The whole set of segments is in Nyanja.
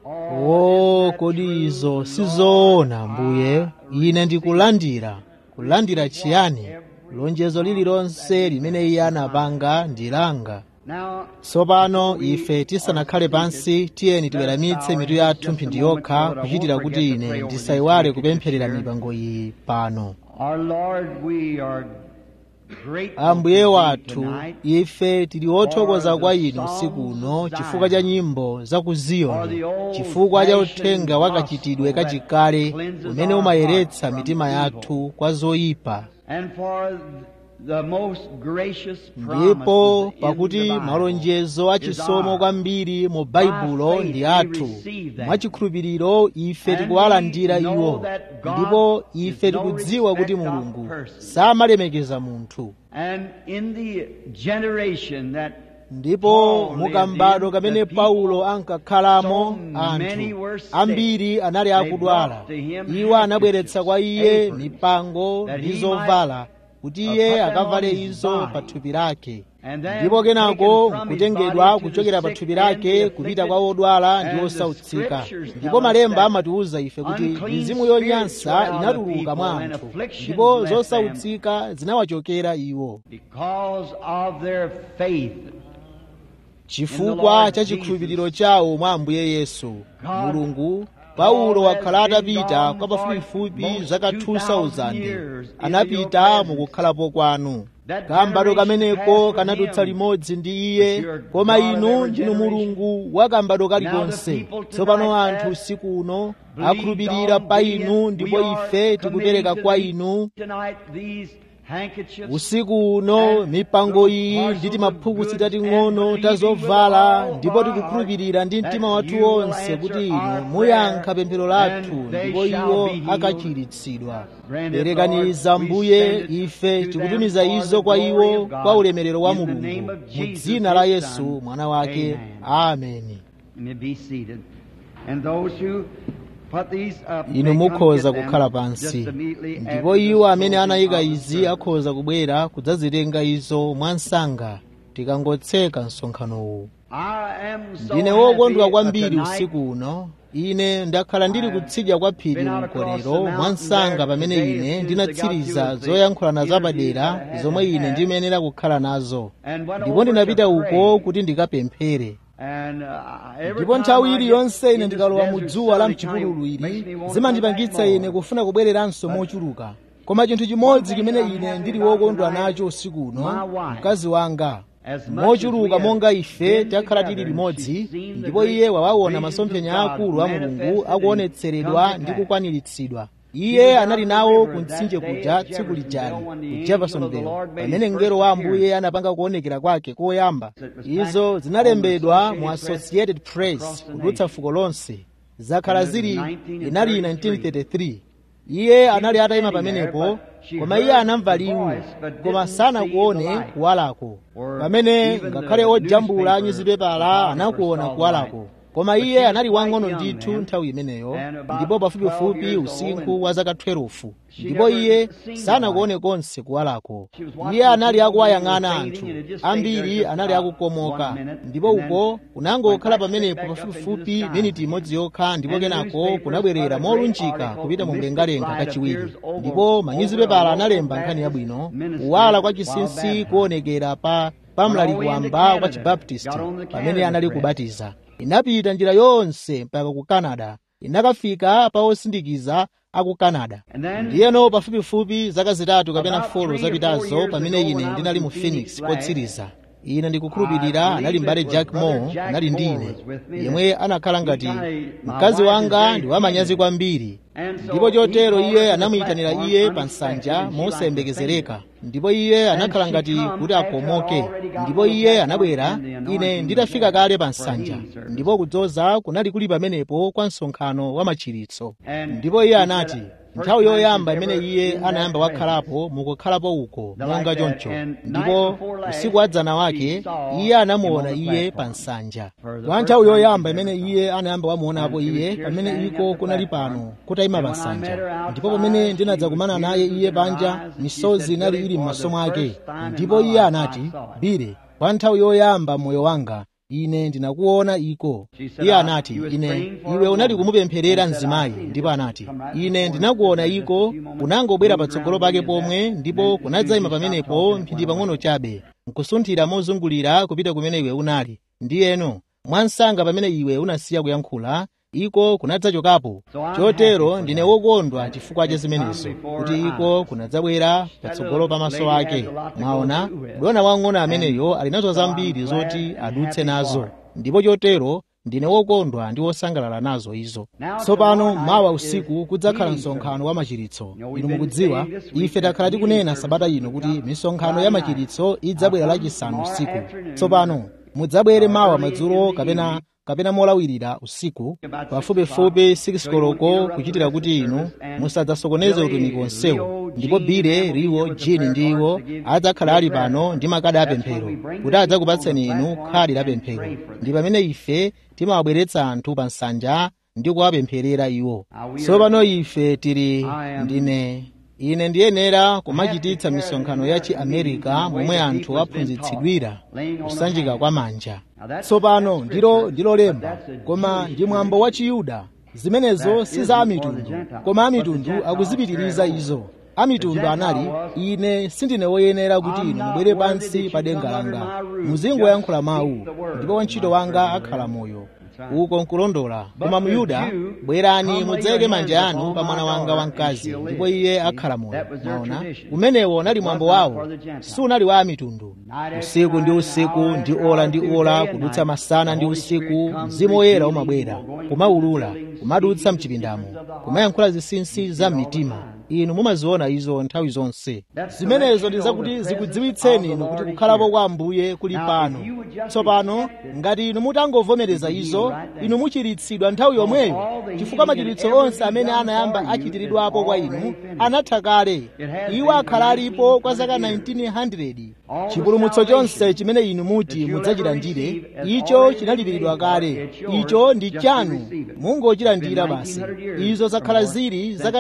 o kodi izo sizoona mbuye ine ndikulandira kulandira chiyani lonjezo lililonse limene iye anapanga ndi langa Now, tsopano ife tisanakhale pansi tiyeni tiweramitse mitu yathu mphindi yokha kuchitira kuti ine ndisayiwale kupempherera mipango iyi pano our Lord, we are grateful ambuye to thee wathu tonight ife tili othokoza kwa inu usiku uno chifukwa cha nyimbo za ku ziyoni chifukwa cha uthenga wakachitidwe kachikale umene umayeretsa mitima yathu kwa zoyipa and for the most gracious ndipo promises in pakuti the Bible malonjezo achisomo is kwambiri mu baibulo ndi athu mwachikhulupiriro ife tikuwalandira iwo ndipo ife tikudziwa kuti mulungu samalemekeza munthu And in the generation that ndipo mukambado kamene paulo ankakhalamo anthu ambiri anali akudwala iwo anabweretsa kwa iye mipango ndi zovala kuti iye akavale izo pa thupi lake ndipo kenako nkutengedwa kuchokera pa thupi lake kupita kwa odwala ndi osautsika ndipo malemba amatiwuza ife kuti mizimu yonyansa inatuluka mwa anthu ndipo zosautsika zinawachokera iwo because of their faith chifukwa cha chikhulupiriro chawo mwa ambuye yesu mulungu paulo wakhala atapita kwa pafupifupi zaka 2000 anapita mukukhalapo kwanu kambado kameneko kanadutsa limodzi ndi iye koma inu ndinu mulungu wa kambado kalikonse tsopano anthu usiku uno akhulupirira pa inu ndipo ife tikupereka kwa inu tonight these handkerchiefs usiku uno mipango iyi ndi timaphukusi tating'ono ta zovala ndipo tikukhulupirira ndi mtima wathu wonse kuti inu muyankha pemphero lathu ndipo iwo akachiritsidwa perekaniza mbuye ife tikutumiza izo kwa iwo kwa ulemerero wa mulungu mu dzina la yesu mwana wake ameni You may be seated. And those who put these up, inu they come mukhoza get them kukhala just pansi immediately ndipo after the iwo amene closing anayika of the izi service. akhoza kubwera kudzazitenga izo mwansanga tikangotseka msonkhanowu I am so ndine wokondwa happy kwambiri tonight usiku uno ine ndakhala ndili kutsidya kwa phiri mkolero mwansanga pamene ine ndinatsiriza zoyankhulana zapadera zomwe ine ndimayenera kukhala nazo and went ndipo over ndinapita to uko pray. kuti ndikapemphere And, uh, every ndipo time nthawi I iliyonse get ine in this ndikalowa mu desert dzuwa la sun, it kinda mchipululu makes ili me want to zimandipangitsa go back ine more. kufuna kubwereranso mochuluka koma chinthu chimodzi chimene ine ndili wokondwa nacho usiku uno mkazi wanga mochuluka monga ife takhala tili limodzi ndipo iye wawaona masomphenya akulu a mulungu akuonetseredwa ndi kukwaniritsidwa iye anali nawo ku mtsinje kuja tsiku lijali ku jeffersonville pamene mngelo wa ambuye anapanga kuonekera kwake koyamba izo zinalembedwa mu associated press kudutsa fuko lonse zakhala zili inali 1933 iye anali atayima pamenepo koma iye anamva liwu koma sanakuone kuwalako pamene ngakhale ojambula nyuzipepala anakuona kuwalako koma iye anali wang'ono ndithu nthawi imeneyo ndipo pafupifupi usinkhu wa zaka 12 ndipo iye sanakuone konse kuwalako iye anali akuwayang'ana anthu ambiri anali akukomoka ndipo uko kunangokhala pamenepo pafupifupi miniti imodzi yokha ndipo kenako kunabwerera molunjika kupita mu mlengalenga kachiwiri ndipo manyuzipepala analemba nkhani yabwino kuwala kwa chinsinsi kuonekera pa pamlaliki wamba kwa chibaptisti pamene anali kubatiza inapita njira yonse mpaka ku canada inakafika pa osindikiza aku canada ndiyeno pafupifupi zaka zitatu kapena folo zapitazo pamene ine ndinali mu phoenix kotsiriza ine ndikukhulupirira anali mbale jack moore anali ndi ine yemwe anakhala ngati mkazi wanga ndi wamanyazi kwambiri ndipo chotero iye anamuyitanira iye pa nsanja mosayembekezereka ndipo iye anakhala ngati kuti akomoke ndipo iye anabwera ine nditafika kale pa nsanja ndipo kudzoza kunali kuli pamenepo kwa msonkhano wa machiritso ndipo iye anati nthawi yoyamba imene iye anayamba wakhalapo mukukhalapo uko monga choncho ndipo usiku wa dzana wake iye anamuona iye pa nsanja kwa nthawi yoyamba imene iye anayamba wamuonapo iye pamene iko kunali pano kutayima pa nsanja ndipo pamene ndinadzakumana naye iye panja misozi inali ili m'maso mwake ndipo iye anati bile kwa nthawi yoyamba moyo wanga ine ndinakuona iko iye anati ine iwe unali kumupempherera mzimayi ndipo anati ine ndinakuona iko kunangobwera patsogolo pake pomwe ndipo kunadzayima pamenepo mphindi pang'ono chabe nkusunthira mozungulira kupita kumene iwe unali ndiyeno mwansanga pamene iwe unasiya kuyankhula iko kunadzachokapo chotero ndine wokondwa chifukwa cha zimenezo kuti iko kunadzabwera patsogolo pamaso ake mwaona dona wang'ono ameneyo ali nazo zambiri zoti adutse nazo ndipo chotero ndine wokondwa ndi wosangalala nazo izo tsopano mawa usiku kudzakhala msonkhano wa machiritso inu mukudziwa ife takhala tikunena sabata ino kuti misonkhano ya machiritso idzabwera lachisanu usiku tsopano mudzabwere mawa madzulo kapena kapena molawirira usiku pafupifupi 6 koloko kuchitira kuti inu musadzasokoneze utumiki wonsewu ndipo bile liwo jini ndi iwo adzakhala ali pano ndi makadi apemphero kuti adzakupatseni inu khadi la pemphero ndi pamene ife timawabweretsa anthu pa nsanja ndi kuwapempherera iwo tsopano ife tili ndine ine ndiyenera kumachititsa misonkhano ya chiamerika momwe anthu aphunzitsidwira kusanjika kwa manja tsopano ndilo ndilo lemba koma ndi mwambo wa chiyuda zimenezo si za amitundu koma amitundu akuzipitiriza izo amitundu anali ine sindine woyenera kuti inu mubwere pansi pa denga langa muzingoyankhula mawu ndipo wantchito wanga akhala moyo uko nkulondola koma muyuda bwerani mudzayike manja anu pa mwana wanga wamkazi ndipo iye akhala moyo maona umenewo unali mwambo wawo sunali wa amitundu usiku ndi usiku ndi ola ndi ola kudutsa masana ndi usiku mzimu woyera umabwera kumaulula kumadutsa mchipindamo kumayankhula zinsinsi za mmitima inu mumaziona izo nthawi zonse zimenezo ndi zakuti zikudziwitseni inu kuti kukhalapo kwa ambuye kuli pano tsopano ngati inu mutangovomereza izo inu muchiritsidwa nthawi yomweyo chifukwa machiritso onse amene anayamba achitiridwapo kwa inu anatha kale iwo akhala alipo kwa zaka 1900 chipulumutso chonse chimene inu muti mudzachilandire icho chinalipiridwa kale icho ndi chanu mungochilandira basi izo zakhala zili zaka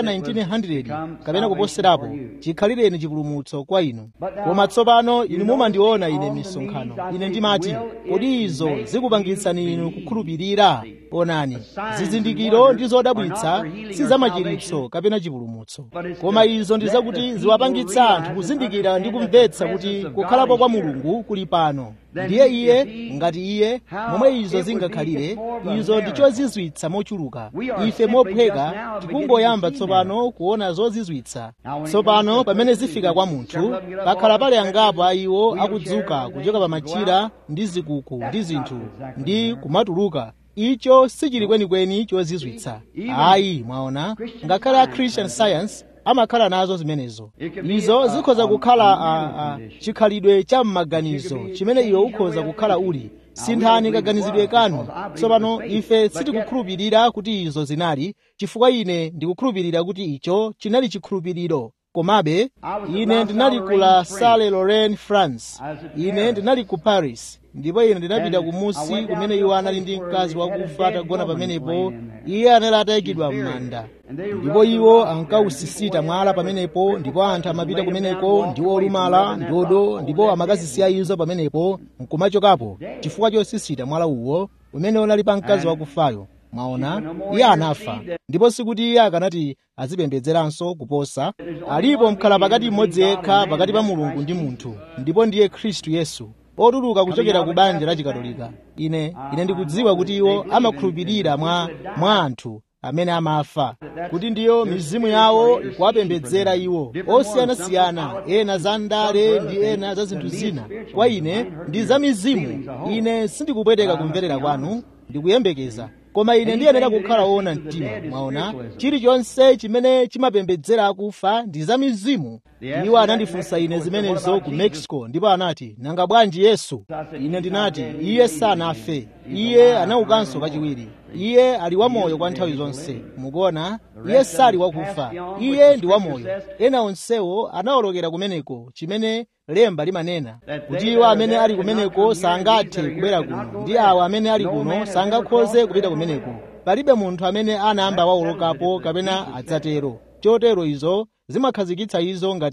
1900 kapena kuposerapo chikhalireni chipulumutso kwa inu koma tsopano inu mumandiona ine misonkhano ine ndimati kodi izo zikupangitsani inu kukhulupirira onani zizindikiro ndi zodabwitsa si zamachiritso kapena chipulumutso koma izo ndi zakuti ziwapangitsa anthu kuzindikira ndi kumvetsa kuti kukhalapo kwa mulungu kuli pano ndiye iye ngati iye momwe izo zingakhalire izo ndi chozizwitsa mochuluka ife mophweka tikungoyamba tsopano kuona zozizwitsa tsopano pamene zifika kwa munthu pakhala pali angapo a iwo akudzuka kuchoka pa machira ndi zikuku ndi zinthu ndi kumatuluka icho sichili kwenikweni chozizwitsa ayi mwaona ngakhale a christian science amakhala nazo zimenezo izo zikhoza kukhala a, a, chikhalidwe cha m'maganizo chimene iwe ukhoza kukhala uli sinthani kaganizidwe kanu tsopano ife sitikukhulupirira kuti izo zinali chifukwa ine ndikukhulupirira kuti icho chinali chikhulupiriro komabe ine ndinali ku la salle lorraine france ine ndinali ku paris ndipo ine ndinapita kumusi kumene iwo anali ndi mkazi wakufa atagona pamenepo iye anali atayikidwa m'manda ndipo iwo ankawusisita mwala pamenepo ndipo anthu amapita kumeneko ndi olumala ndi odo ndipo amakazisiya izo pamenepo nkumachokapo chifukwa chosisita mwala uwo umene unali pa mkazi wakufayo mwaona iye anafa ndipo sikuti iye akanati azipembedzeranso kuposa alipo mkhala pakati mmodzi yekha pakati pa mulungu ndi munthu ndipo ndiye khristu yesu otuluka kuchokera ku banja la chikatolika ine ine ndikudziwa kuti iwo amakhulupirira mwa, mwa anthu amene amafa kuti ndiyo mizimu yawo ikuwapembedzera iwo osiyanasiyana ena za ndale ndi ena za zinthu zina kwa ine ndi za mizimu ine sindikupweteka kumverera kwanu ndikuyembekeza koma ine ndiyenera kukhala woona mtima mwaona chilichonse chimene chimapembedzera akufa ndi za mizimu iwo anandifunsa ine zimenezo ku mexico ndipo anati nanga bwanji yesu ine ndinati iye sanafe iye anaukanso kachiwiri iye ali wamoyo kwa nthawi zonse mukuona iye sali wakufa iye ndi wamoyo ena onsewo anawolokera kumeneko chimene lemba limanena kuti iwo amene ali kumeneko sangathe kubwera kuno ndi awo amene ali kuno sangakhoze kupita kumeneko palibe munthu amene anayamba wawolokapo kapena adzatero chotero izo zimakhazikitsa izo ngati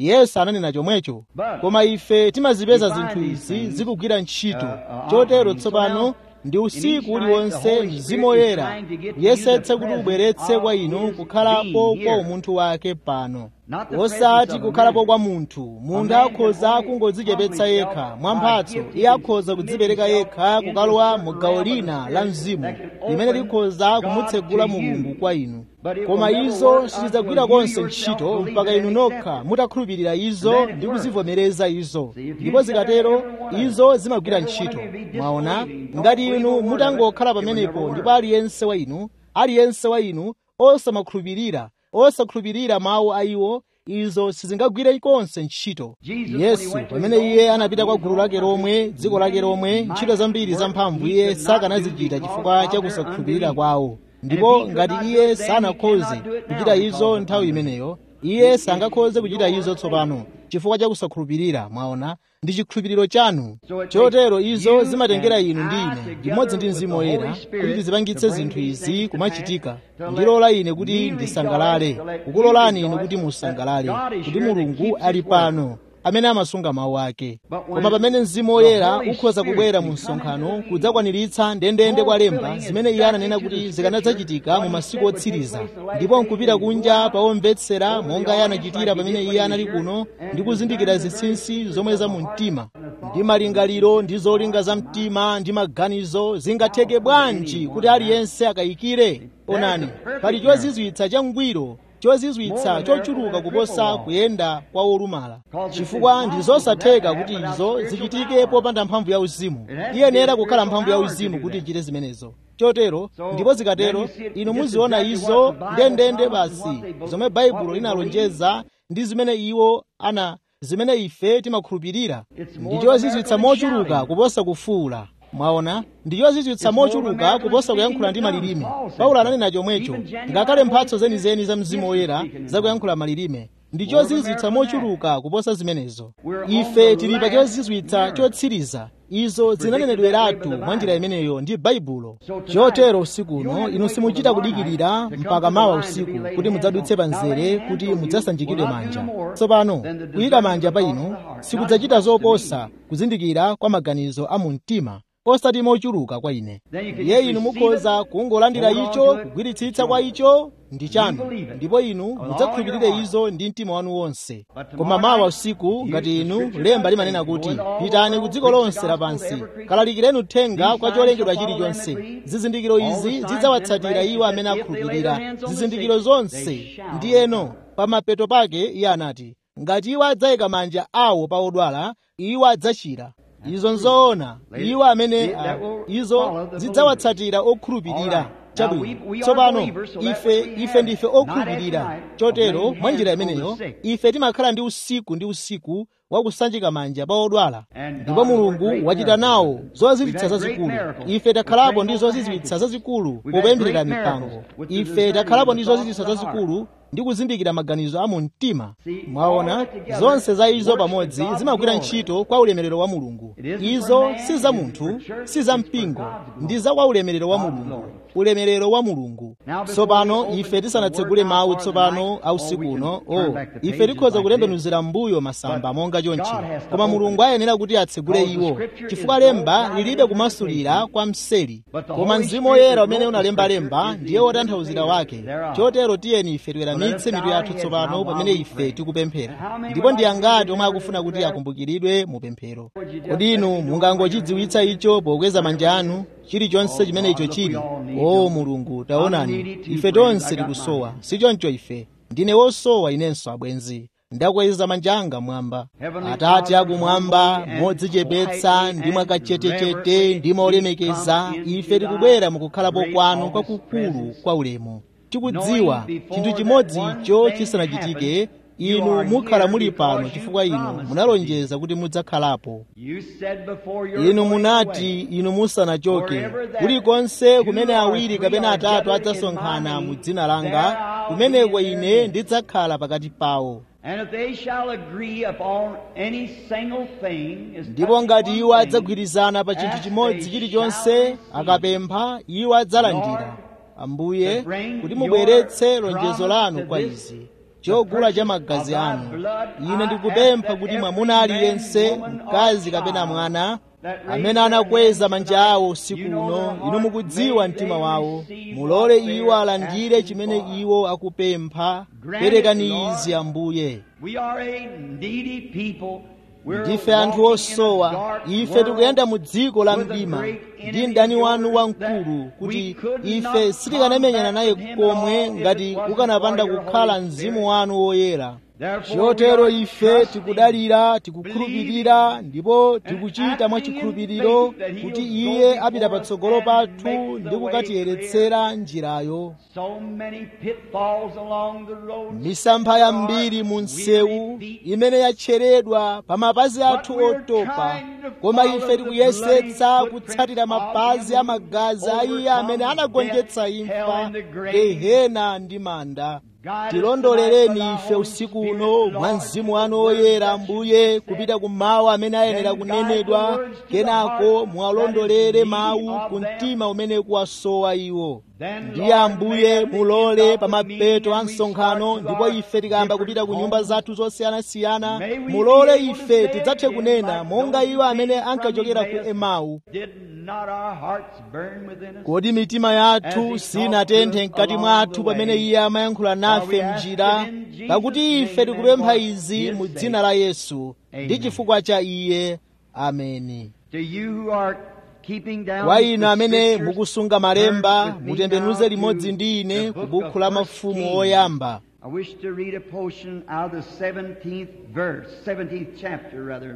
yesu ananena chomwecho koma ife timazipeza zinthu izi zikugwira ntchito chotero tsopano ndi usiku uliwonse mzimu woyera yesetsa kuti ubweretse kwa inu kukhalapo kwa umunthu wake pano osati kukhalapo kwa munthu munthu akhoza kungodzichepetsa yekha mwa mphatso iye akhoza kudzipereka yekha kukalowa mu gawo lina la mzimu limene likhoza kumutsegula mulungu kwa inu koma izo sizidzagwira konse ntchito mpaka inu nokha mutakhulupirira izo ndi kuzivomereza izo ndipo zikatero izo zimagwira ntchito mwaona ngati inu mutangokhala pamenepo ndipo aliyense wa inu aliyense wa inu osamakhulupirira osakhulupirira mawu a iwo izo sizingagwire konse ntchito yesu pamene iye anapita kwa gulu lake lomwe dziko lake lomwe ntchito zambiri zamphamvu iye sakanazichita chifukwa cha kusakhulupirira kwawo ndipo ngati iye sanakhoze kuchita izo nthawi imeneyo iye sangakhoze kuchita izo tsopano chifukwa cha kusakhulupirira mwaona ndi chikhulupiriro chanu chotero izo zimatengera inu ndi ine limodzi ndi mzimu woyera kuti tizipangitse zinthu izi kumachitika ndilola ine kuti ndisangalale kukulolani inu kuti musangalale kuti mulungu ali pano amene amasunga mawu ake koma pamene mzimu woyera ukhoza kubwera mu msonkhano kudzakwaniritsa ndendende kwa lemba zimene iye ananena kuti zikanadzachitika mu masiku otsiriza ndipo nkupita kunja pa omvetsera monga iye anachitira pamene iye anali kuno ndi kuzindikira zinsinsi zomwe za mu mtima ndi malingaliro ndi zolinga za mtima ndi maganizo zingatheke bwanji kuti aliyense akayikire onani pali chozizwitsa changwiro chozizwitsa chochuluka kuposa kuyenda kwa olumala chifukwa ndi zosatheka kuti izo zichitike popanda mphamvu ya uzimu iyenera kukhala mphamvu ya uzimu kuti ichite zimenezo chotero ndipo zikatero inu muziona izo ndendende basi zomwe baibulo linalonjeza ndi zimene iwo ana zimene ife timakhulupirira ndi chozizwitsa mochuluka kuposa kufuula mwaona ndi chozizwitsa mochuluka kuposa kuyankhula ndi malilime paulo ananena chomwecho ngakhale mphatso zenizeni za mzimu woyera zakuyankhula malilime ndi chozizwitsa mochuluka kuposa zimenezo ife tili pa chozizwitsa chotsiriza izo zinanenedweratu mwa njira imeneyo ndi baibulo chotero usiku uno inu simuchita kudikirira mpaka mawa usiku kuti mudzadutse pa mzere kuti mudzasanjikidwe manja tsopano kuyika manja pa inu sikudzachita zoposa kuzindikira kwa maganizo a mu mtima osati mochuluka kwa ine ye inu mukhoza kungolandira icho kugwiritsitsa kwa icho ndi chanu ndipo inu mudzakhulupirire izo ndi mtima wanu wonse koma mawa usiku ngati inu lemba limanena kuti pitani ku dziko lonse lapansi kalalikireni uthenga kwa cholengedwa chilichonse zizindikiro izi zidzawatsatira iwo amene akhulupirira zizindikiro zonse ndiyeno pa mapeto pake iye anati ngati iwo adzayika manja awo pa odwala iwo adzachira izo nzoona iwo amene uh, izo zidzawatsatira okhulupirira chabwino tsopano ife ife ndife okhulupirira chotero mwa njira imeneyo ife timakhala ndi usiku ndi usiku wakusanjika manja pa odwala ndipo mulungu wachita nawo zozizwitsa zazikulu ife takhalapo ndi zozizwitsa zazikulu popempherera mipango ife takhalapo ndi zozizwitsa zazikulu ndi kuzindikira maganizo a mu mtima mwaona zonse za izo pamodzi zimagwira ntchito kwa ulemerero wa mulungu izo si za munthu si za mpingo ndi za kwa ulemerero wa mulungu ulemerero wa mulungu tsopano ife tisanatsegule mawu tsopano ausiku uno o oh, ife tikhoza kutembenuzira mbuyo masamba monga chonchi koma mulungu ayenera kuti atsegule iwo chifukwa lemba lilibe kumasulira kwa mseri koma mzimu woyera umene unalemba lemba ndiye wotanthauzira wake chotero tiyeni ife tiweramitse mitu yathu tsopano pamene ife tikupemphera ndipo ndi angati omwe akufuna kuti akumbukiridwe mu pemphero kodi inu mungangochidziwitsa icho pokweza manja anu chilichonse chimene icho chili o mulungu taonani ife tonse tikusowa sichoncho ife ndine wosowa inenso abwenzi ndakweza manja anga mwamba atate akumwamba modzichepetsa ndi mwakachetechete ndi molemekeza ife tikubwera mukukhalapo kwanu kwakukulu kwa ulemu tikudziwa chinthu chimodzi icho chisanachitike inu mukhala muli pano chifukwa inu munalonjeza kuti mudzakhalapo inu munati inu musanachoke kulikonse kumene awiri kapena atatu adzasonkhana mu dzina langa kumeneko ine ndidzakhala pakati pawo ndipo ngati iwo adzagwirizana pa chinthu chimodzi chilichonse akapempha iwo adzalandira ambuye kuti mubweretse lonjezo lanu kwa izi chogula cha magazi anu ine ndikupempha kuti mwamuna aliyense mkazi kapena mwana amene anakweza manja awo usiku uno inu mukudziwa mtima wawo mulole iwo alandire chimene iwo akupempha perekani izi ambuye ndife anthu osowa ife tikuyenda mu dziko la mdima ndi mdani wanu wamkulu kuti ife sitikanamenyana naye komwe ngati ukanapanda kukhala mzimu wanu woyera chotero ife tikudalira tikukhulupirira ndipo tikuchita mwachikhulupiriro kuti iye apita patsogolo pathu ndi kukatiyeretsera njirayo misampha yambiri mu msewu imene yatcheredwa pa mapazi athu otopa koma ife tikuyesetsa kutsatira mapazi a magazi a iye amene anagonjetsa imfa gehena ndi manda tilondoleleni ife usiku uno mwa mzimu wanu oyera ambuye kupita ku mawu amene ayenera kunenedwa kenako muwalondolere mawu ku mtima umene kuwasowa iwo ndiye ambuye mulole pa mapeto a msonkhano ndipo ife tikayamba kupita ku nyumba zathu zosiyanasiyana mulole ife tidzathe kunena monga iwo amene ankachokera ku emau kodi mitima yathu sinatenthe mkati mwathu pamene iye amayankhula nafe mnjira pakuti ife tikupempha izi mu dzina la yesu ndi chifukwa cha iye ameni kwa inu amene mukusunga malemba mutembenuze limodzi ndi ine ku bukhu la mafumu oyamba I wish to read a portion out of the 17th verse, 17th chapter rather.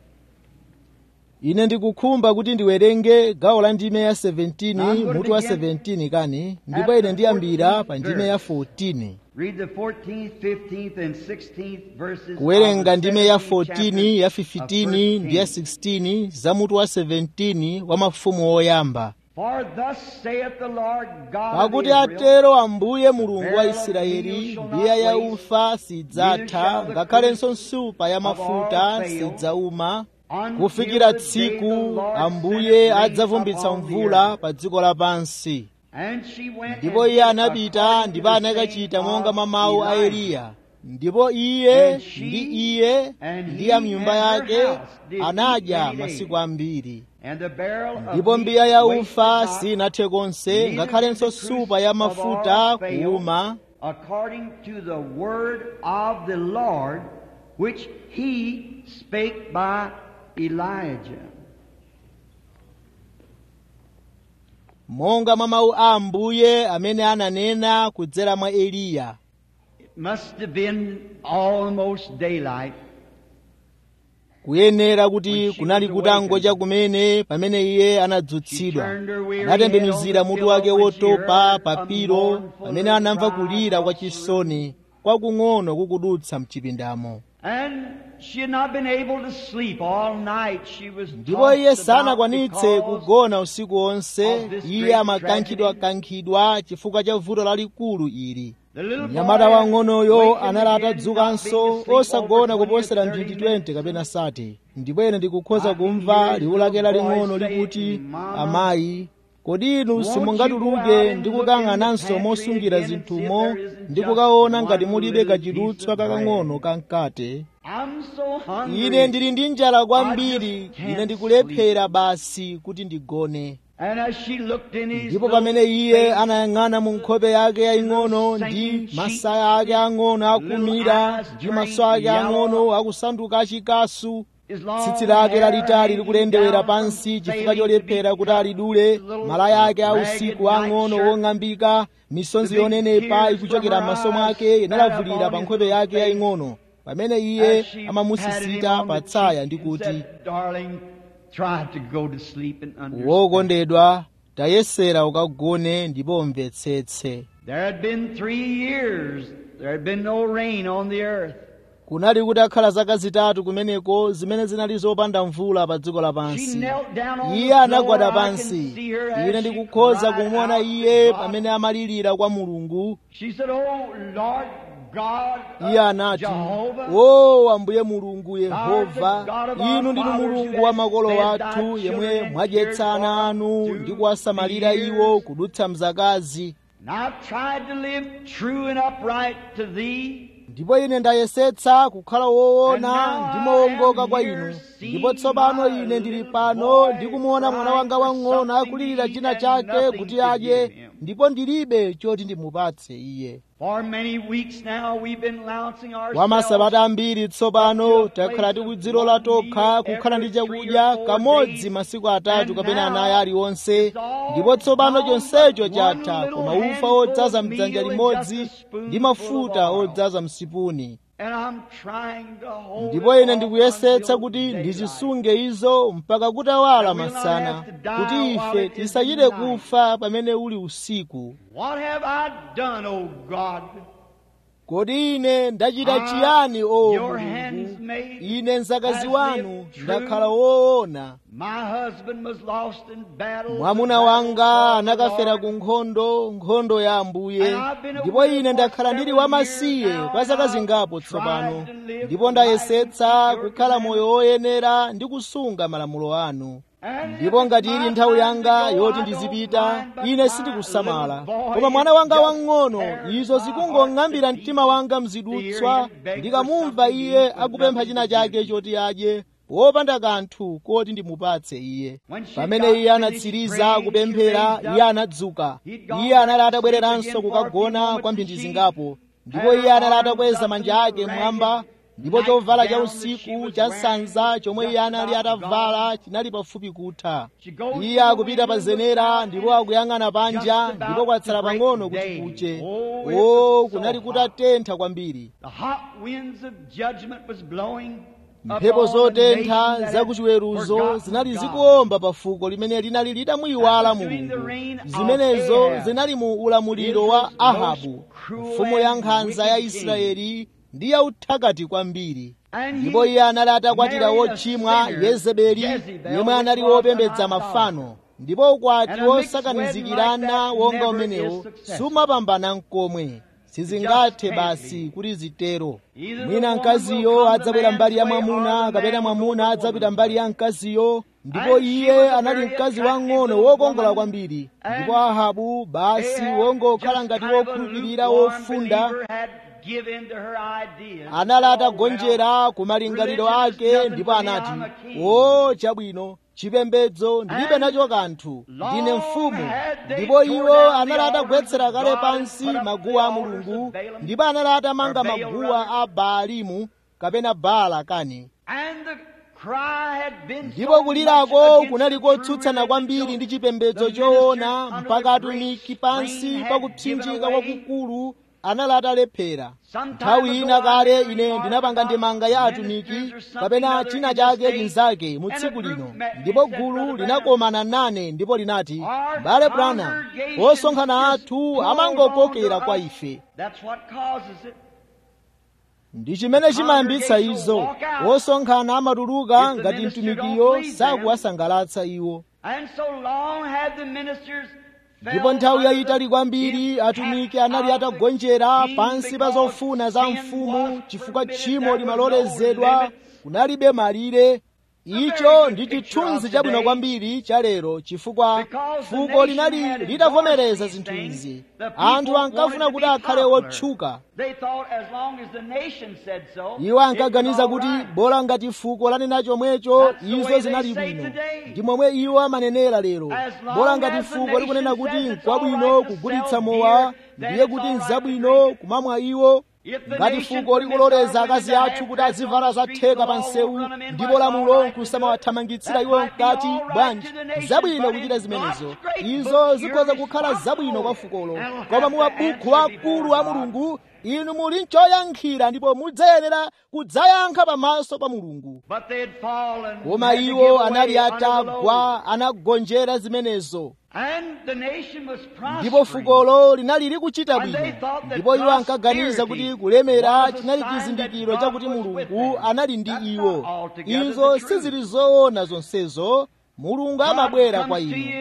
ine ndikukhumba kuti ndiwerenge gawo la ndime ya 17 mutu wa 17 kani ndipo ine ndiyambira pa ndime ya 14 Read the 14th, 15th, and 16th verses. kuwerenga of the ndime ya 17th 14 ya chapter of 15 ndi ya First Kings. 16 za mutu wa 17 wa mafumu oyamba For thus saith the Lord God of pakuti Israel, atero ambuye mulungu wa israeli mbiya ya ufa sidzatha ngakhalenso nsupa ya mafuta sidzauma kufikira tsiku ambuye adzavumbitsa mvula pa dziko lapansi And she went ndipo and iye did anapita according ndipo to the anakachita saying monga of mwa mawu a Elijah. eliya ndipo iye And she ndi iye and ndi he ya mnyumba and her yake house did eat anadya many days. masiku ambiri And the barrel of ndipo meat mbiya ya wasted ufa not, sinathe konse neither ngakhalenso did the supa ya cruse of mafuta oil fail, kuuma according to the word of the Lord, which he spake by Elijah. monga mwa mawu a ambuye amene ananena kudzera mwa eliya It must have been almost daylight. kuyenera kuti kunali kutangocha kumene pamene iye anadzutsidwa anatembenuzira mutu wake wotopa papiro pamene anamva kulira kwa chisoni kwakung'ono kukudutsa mchipindamo And she had not been able to sleep all night. She was ndipo iye tossed about sanakwanitse because kugona usiku wonse of this iye great amakankhidwakankhidwa chifukwa cha vuto lalikulu ili the little mnyamata boy wang'onoyo wakened anali again, atadzukanso not being asleep osagona over 20 kuposera or 30 mphindi 20 minutes. kapena sati ndipo ine ndikukhoza I can kumva hear liwu lake his laling'ono voice likuti saying, "Mama, amayi kodi inu won't you go simungatuluke out and ndi look kukang'ananso in the mosungira pantry again and see if zinthumo there isn't ndi just kukaona one ngati mulibe little kachidutswa piece of kakang'ono bread?" kamkate I'm so hungry. ine ndili ndi njala kwambiri I just can't ine ndikulephera basi kuti ndigone And as she looked in his ndipo little pamene iye face, anayang'ana mu nkhope yake yaying'ono ndi masaya ake ang'ono akumira ndi maso ake ang'ono akusanduka achikasu his long tsitsi lake lalitali hair likulendewera hanging down pansi from chifukwa failing to cholephera be kuti cut, alidule his little malaya ake ragged ausiku night ang'ono shirt, wong'ambika misonzi the big yonenepa tears ikuchokera from her m'maso eyes mwake inalavulira spat pa upon nkhope his yake face yaying'ono pamene iye as she patted him amamusisita on pa the tsaya cheek ndi and kuti said, Darling, try to go to sleep and understand. wokondedwa tayesera ukagone ndipo umvetsetse There had been three years. There had been no rain on the earth. kunali kutakhala zaka zitatu kumeneko zimene zinali zopanda mvula pa dziko She lapansi knelt down on iye the anagwada floor. I can pansi see her as ine she ndikukhoza cried kumuona out to iye God. pamene amalirira kwa mulungu She said, Oh Lord God, of iye anati Jehovah, o ambuye mulungu Thou art yehova the God of our inu ndinu fathers mulungu who wa hast makolo fed athu thy yemwe children and mwadyetsa cared ana for anu them ndi through kuwasamalira the iwo years. kudutsa mzakazi and I've tried to live true and upright to thee. ndipo ine ndayesetsa kukhala woona ndi mowongoka kwa inu ndipo tsopano ine ndili pano ndikumuona mwana wanga wang'ono akulirira china chake kuti adye ndipo ndilibe choti ndimupatse iye For many weeks now we've been lancing kwa ourselves masabata ambiri tsopano takhala tikudzilola tokha kukhala ndi chakudya kamodzi masiku atatu kapena anayi aliwonse ndipo tsopano chonsecho chatha koma ufa odzaza mdzanja limodzi ndi mafuta odzaza msipuni and I'm trying to hold ndipo it ine off ndikuyesetsa until kuti daylight. ndizisunge izo mpaka kutawala masana kuti ife tisachite kufa pamene uli usiku What have I done, O God? kodi ine ndachita chiyani o Your mulungu hands made ine mzakazi has wanu lived true. ndakhala woona My husband was lost in battle. mwamuna wanga anakafera ku nkhondo nkhondo ya ambuye ndipo ine ndakhala ndili wamasiye kwa zaka zingapo tsopano ndipo ndayesetsa kukhala moyo woyenera ndi kusunga malamulo anu ndipo ngati ili nthawi yanga yoti ndizipita ine sindikusamala koma mwana wanga wang'ono izo zikungong'ambira mtima wanga mzidutswa ndikamumva iye akupempha china chake choti adye wopanda kanthu koti ndimupatse iye pamene iye anatsiriza kupemphera iye anadzuka iye anali atabwereranso kukagona kwa mphindi zingapo ndipo iye anali atakweza manja ake mmwamba ndipo chovala cha usiku cha sanza chomwe iye anali atavala chinali pafupi kutha iye akupita pa zenera ndipo akuyang'ana panja ndipo kwatsala pang'ono kuti kuche o kunali kutatentha kwambiri The hot winds of judgment was blowing mphepo upon the zotentha nation that za had kuchiweruzo forgotten zinali God. zikuomba pa fuko limene linali litamuyiwala mulungu zimenezo zinali mu ulamuliro wa ahabu mfumu ya nkhanza ya israeli ndi ya uthakati kwambiri ndipo iye anali atakwatira wotchimwa yezebeli yemwe anali wopembedza mafano ndipo ukwati wosakanizikirana wonga umenewo sumapambana nkomwe sizingathe basi kuti zitero mwina mkaziyo adzabwera mbali ya mwamuna kapena mwamuna adzapita mbali ya mkaziyo ndipo iye anali mkazi wang'ono wokongola kwambiri ndipo ahabu basi wongokhala ngati wokhulupirira wofunda anali atagonjera ku malingaliro ake ndipo anati o chabwino chipembedzo ndilibe nacho kanthu ndine mfumu ndipo iwo anali atagwetsera kale pansi maguwa a mulungu ndipo anali atamanga maguwa a baalimu kapena baala kani ndipo kulirako kunali kotsutsana kwambiri ndi chipembedzo choona mpaka atumiki pansi pakupsinjika kwakukulu anali atalephera nthawi ina kale ine ndinapanga ndemanga ya atumiki kapena china chake chinzake mu tsiku lino ndipo gulu linakomana nane ndipo linati bale brana osonkhana athu amangokokera kwa ife ndi chimene chimayambitsa izo osonkhana amatuluka ngati mtumikiyo sakuwasangalatsa iwo ndipo nthawi yayitali kwambiri atumiki anali atagonjera pansi pa zofuna za mfumu chifukwa tchimo limalolezedwa kunalibe malire icho ndi chithunzi chabwino kwambiri cha lero chifukwa fuko linali litavomereza zinthu izi anthu ankafuna kuti akhale wotchuka iwo ankaganiza kuti bola ngati fuko lanena chomwecho izo zinali bwino ndi momwe iwo amanenera lero bola ngati fuko likunena kuti nkwabwino kugulitsa mowa ndiye kuti nzabwino kumamwa iwo ngati fuko likuloleza akazi athu kuti azivala zatheka pa nsewu ndipo lamulo nkusamawathamangitsira iwo mkati bwanji zabwino kuchita zimenezo izo zikhoza kukhala zabwino kwa fukolo koma mu mabuku akulu a mulungu inu muli nchoyankhira ndipo mudzayenera kudzayankha pamaso pa mulungu koma iwo anali atagwa anagonjera zimenezo ndipo fukolo linali likuchita bwino ndipo iwo ankaganiza kuti kulemera chinali chizindikiro chakuti mulungu anali ndi iwo izo sizili zoona zonsezo mulungu amabwera kwa inu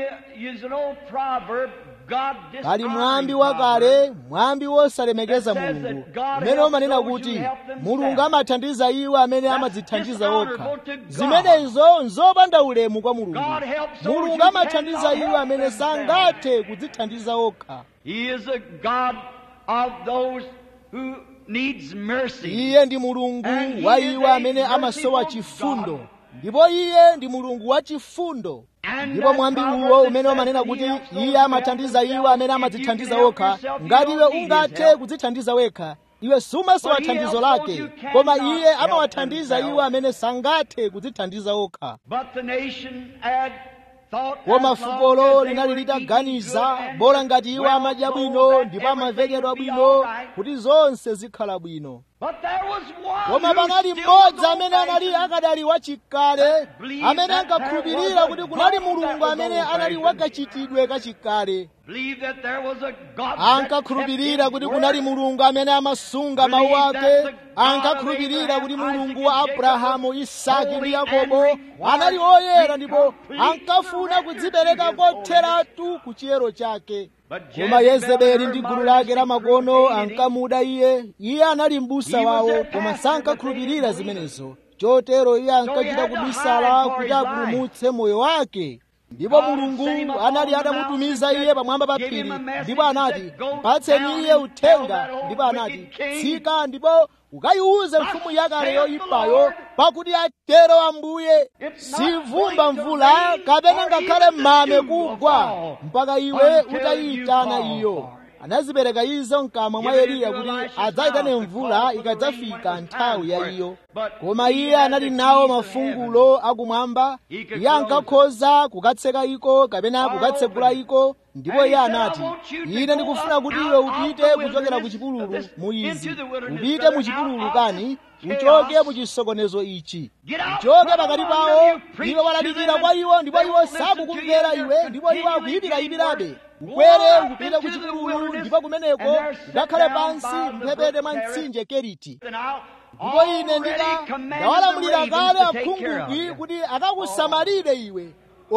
kali mwambi wakale mwambi wosalemekeza mulungu umene umanena kuti mulungu amathandiza iwo amene amadzithandiza okha zimenezo nzopanda ulemu kwa mulungu mulungu amathandiza iwo amene sangathe kudzithandiza okha needs mercy. iye ndi mulungu wa iwo amene amasowa chifundo ndipo iye ndi mulungu wa chifundo ndipo mwambi uwo umene umanena kuti iye amathandiza iwo amene amadzithandiza okha ngati iwe ungathe kudzithandiza wekha iwe sumasowa thandizo lake koma iye amawathandiza iwo amene sangathe kudzithandiza okha But the nation had thought koma as long fukolo as they linali were eating litaganiza good and bola ngati iwo well amadya clothed bwino that ndipo everything amavekedwa would be bwino all right. kuti zonse zikhala bwino But there was one koma who panali still mmodzi was amene anali old-fashioned. akadali wachikale believed amene that ankakhulupirira there was kuti a kunali God mulungu that was amene anali old-fashioned. wakachitidwe kachikale Believed that there was a God that ankakhulupirira kept kuti his kunali word. mulungu amene amasunga mawu Believed ake that the God ankakhulupirira of kuti Abraham, mulungu Isaac, wa and Jacob abrahamu was isaki ndi holy yakobo and required anali oyera to ndipo complete ankafuna surrender kudzipereka to his holiness. kotheratu ku chiyero chake But koma Jezebel yezebeli and ndi her gulu lake la modernistic makono group hated him. ankamuda iye iye anali m'busa He was wawo their koma pastor, but they sankakhulupirira didn't believe zimenezo chotero iye ankachita had to kubisala hide for kuti his life. apulumutse moyo wake ndipo God mulungu sent him up anali on the atamutumiza mountain, iye pamwamba pa gave him phiri a message ndipo and anati said, "Go mpatseni down iye and uthenga tell that old ndipo anati wicked king, tsika ndipo ukayiwuze mfumu yakale saith the yoyipayo Lord, pakuti atero ambuye It's not sivumba going to mvula rain kapena or ngakhale even the mame dew will kugwa fall mpaka iwe until utayitana you call iyo for it. anazipereka izo mkamwa mwa Give it eliya into kuti Elisha's adzayitane mouth to mvula call for the ikadzafika rain when it was nthawi time ya for it. iyo But koma he iye had anali the nawo keys of mafungulo akumwamba He could iye close ankakhoza kukatseka iko kapena Or kukatsekula open it. iko ndipo And he iye said, anati "I want you to ine go ndikufuna up kuti out iwe of upite the kuchokera ku wilderness, chipululu this- mu izi into the wilderness, upite brother, mu chipululu out of kani this uchoke chaos. mu chisokonezo ichi Get out uchoke from pakati among pawo them, you preach iwe to walalikira them, kwa iwo ndipo they iwo won't listen to sakukumvera you, iwe they're ndipo iwo continually akuyipirayipirabe getting worse. ukwere Go up kupita ku into the chipululu wilderness, ndipo kumeneko and there sit ukakhale down pansi by the mphepete brook mwa Cherith. mtsinje keriti And I'll ndipo ine already ndina commanded ndawalamulira the kale ravens to take care of akhungubwi you. kuti akakusamalire iwe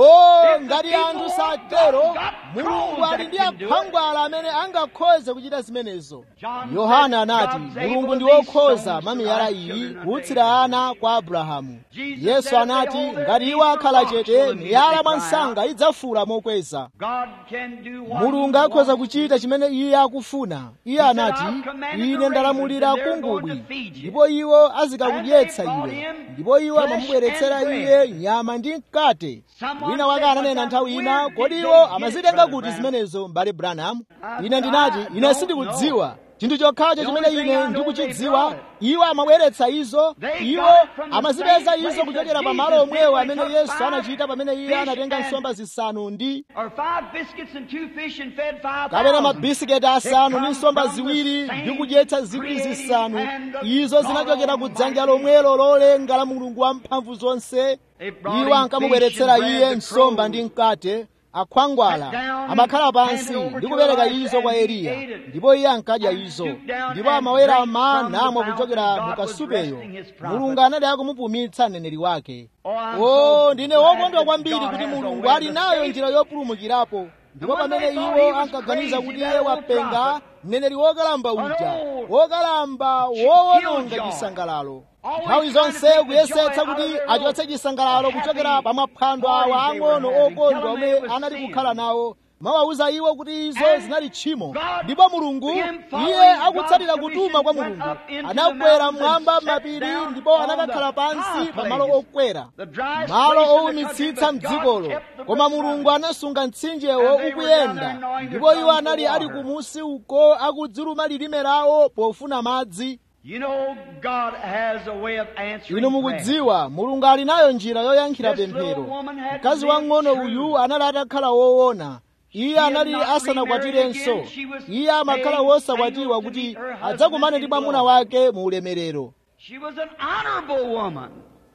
o If the ngati people anthu want satero God, God mulungu knows ali that ndi can do it. akhwangwala amene angakhoze kuchita zimenezo John yohana said, anati "God's mulungu able ndi these wokhoza stones mwa to miyala rise iyi children of kuutsira ana kwa abrahamu Jesus yesu said, anati "Behold, ngati these iwo are akhala rocks chete will miyala immediately mwa cry msanga out." idzafula mokweza God can do what mulungu he akhoza wants. kuchita chimene iye akufuna iye said, anati "I've commanded ine the ndalamulira ravens, and they're akungubwi going to feed you." ndipo iwo azikakudyetsa And they brought iwe him ndipo iwo flesh amamubweretsera and iye bread. nyama ndi mkate Someone wina wake said, ananena "But nthawi ina where kodi did iwo they get it, amazitenga Brother kuti Branham?" zimenezo mbale branham I ine said, ndinati "I ine don't sindikudziwa chinthu chokhacho The chimene only thing ine I know ndikuchidziwa they iwo amabweretsa izo They iwo got it from the amazipeza same izo place kuchokera that pa malo Jesus omwewo did when he amene took yesu five anachita pamene iye fish anatenga and- nsomba zisanu ndi Or five biscuits and two fish and fed five kapena thousand. mabisiketi asanu It ndi comes nsomba from the ziwiri same ndi kudyetsa zikwi creative zisanu hand of izo God zinachokera ku dzanja Almighty. lomwelo lolenga la mulungu wamphamvu zonse They brought iwo him ankamubweretsera fish and iye bread to nsomba crows. ndi mkate akhwangwala Sat down amakhala and pansi handed over ndi to kupereka Elisha izo kwa and he eliya ate it. ndipo iye ankadya And izo stooped down ndipo and amawerama drank from the namwa fountain. kuchokera God mu was kasupeyo resting his prophet. mulungu anali akumupumitsa mneneri wake Oh, I'm o so ndine glad wokondwa that kwambiri God kuti has a mulungu way ali to nayo save. njira yopulumukirapo ndipo when pamene they thought he iwo was ankaganiza crazy, kuti that iye old wapenga prophet, mneneri wokalamba an uja old wokalamba kill wowononga joy. chisangalalo Always nthawi trying to zonse take the kuyesetsa joy out kuti of their achotse little chisangalalo happy kuchokera pa maphwando parties awa they were ang'ono having. Tell okondwa them omwe it was anali sin. kukhala nawo mawawuza iwo kuti izo And zinali tchimo God, ndipo mulungu him following iye akutsatira God's kutuma kwa commission, mulungu went up into the anakwera mountains mmwamba and sat m'mapiri down ndipo on anakakhala the pansi high pa malo places. okwera The driest malo place in the owumitsitsa country, but God mdzikolo kept the koma brook mulungu running. anasunga mtsinjewo And they were down ukuyenda there gnawing their ndipo iwo tongues for anali ali water. kumusi uko akudziluma lilime lawo pofuna madzi You know, God has a way of answering inu prayer. mukudziwa mulungu ali nayo njira yoyankhira This little pemphero woman had mkazi lived wang'ono true. uyu anali atakhala woona iye had anali not asanakwatirenso remarried again. She was iye amakhala staying wosakwatiwa single to kuti meet her husband adzakumane ndi in mwamuna glory. wake mu ulemerero She was an honorable woman.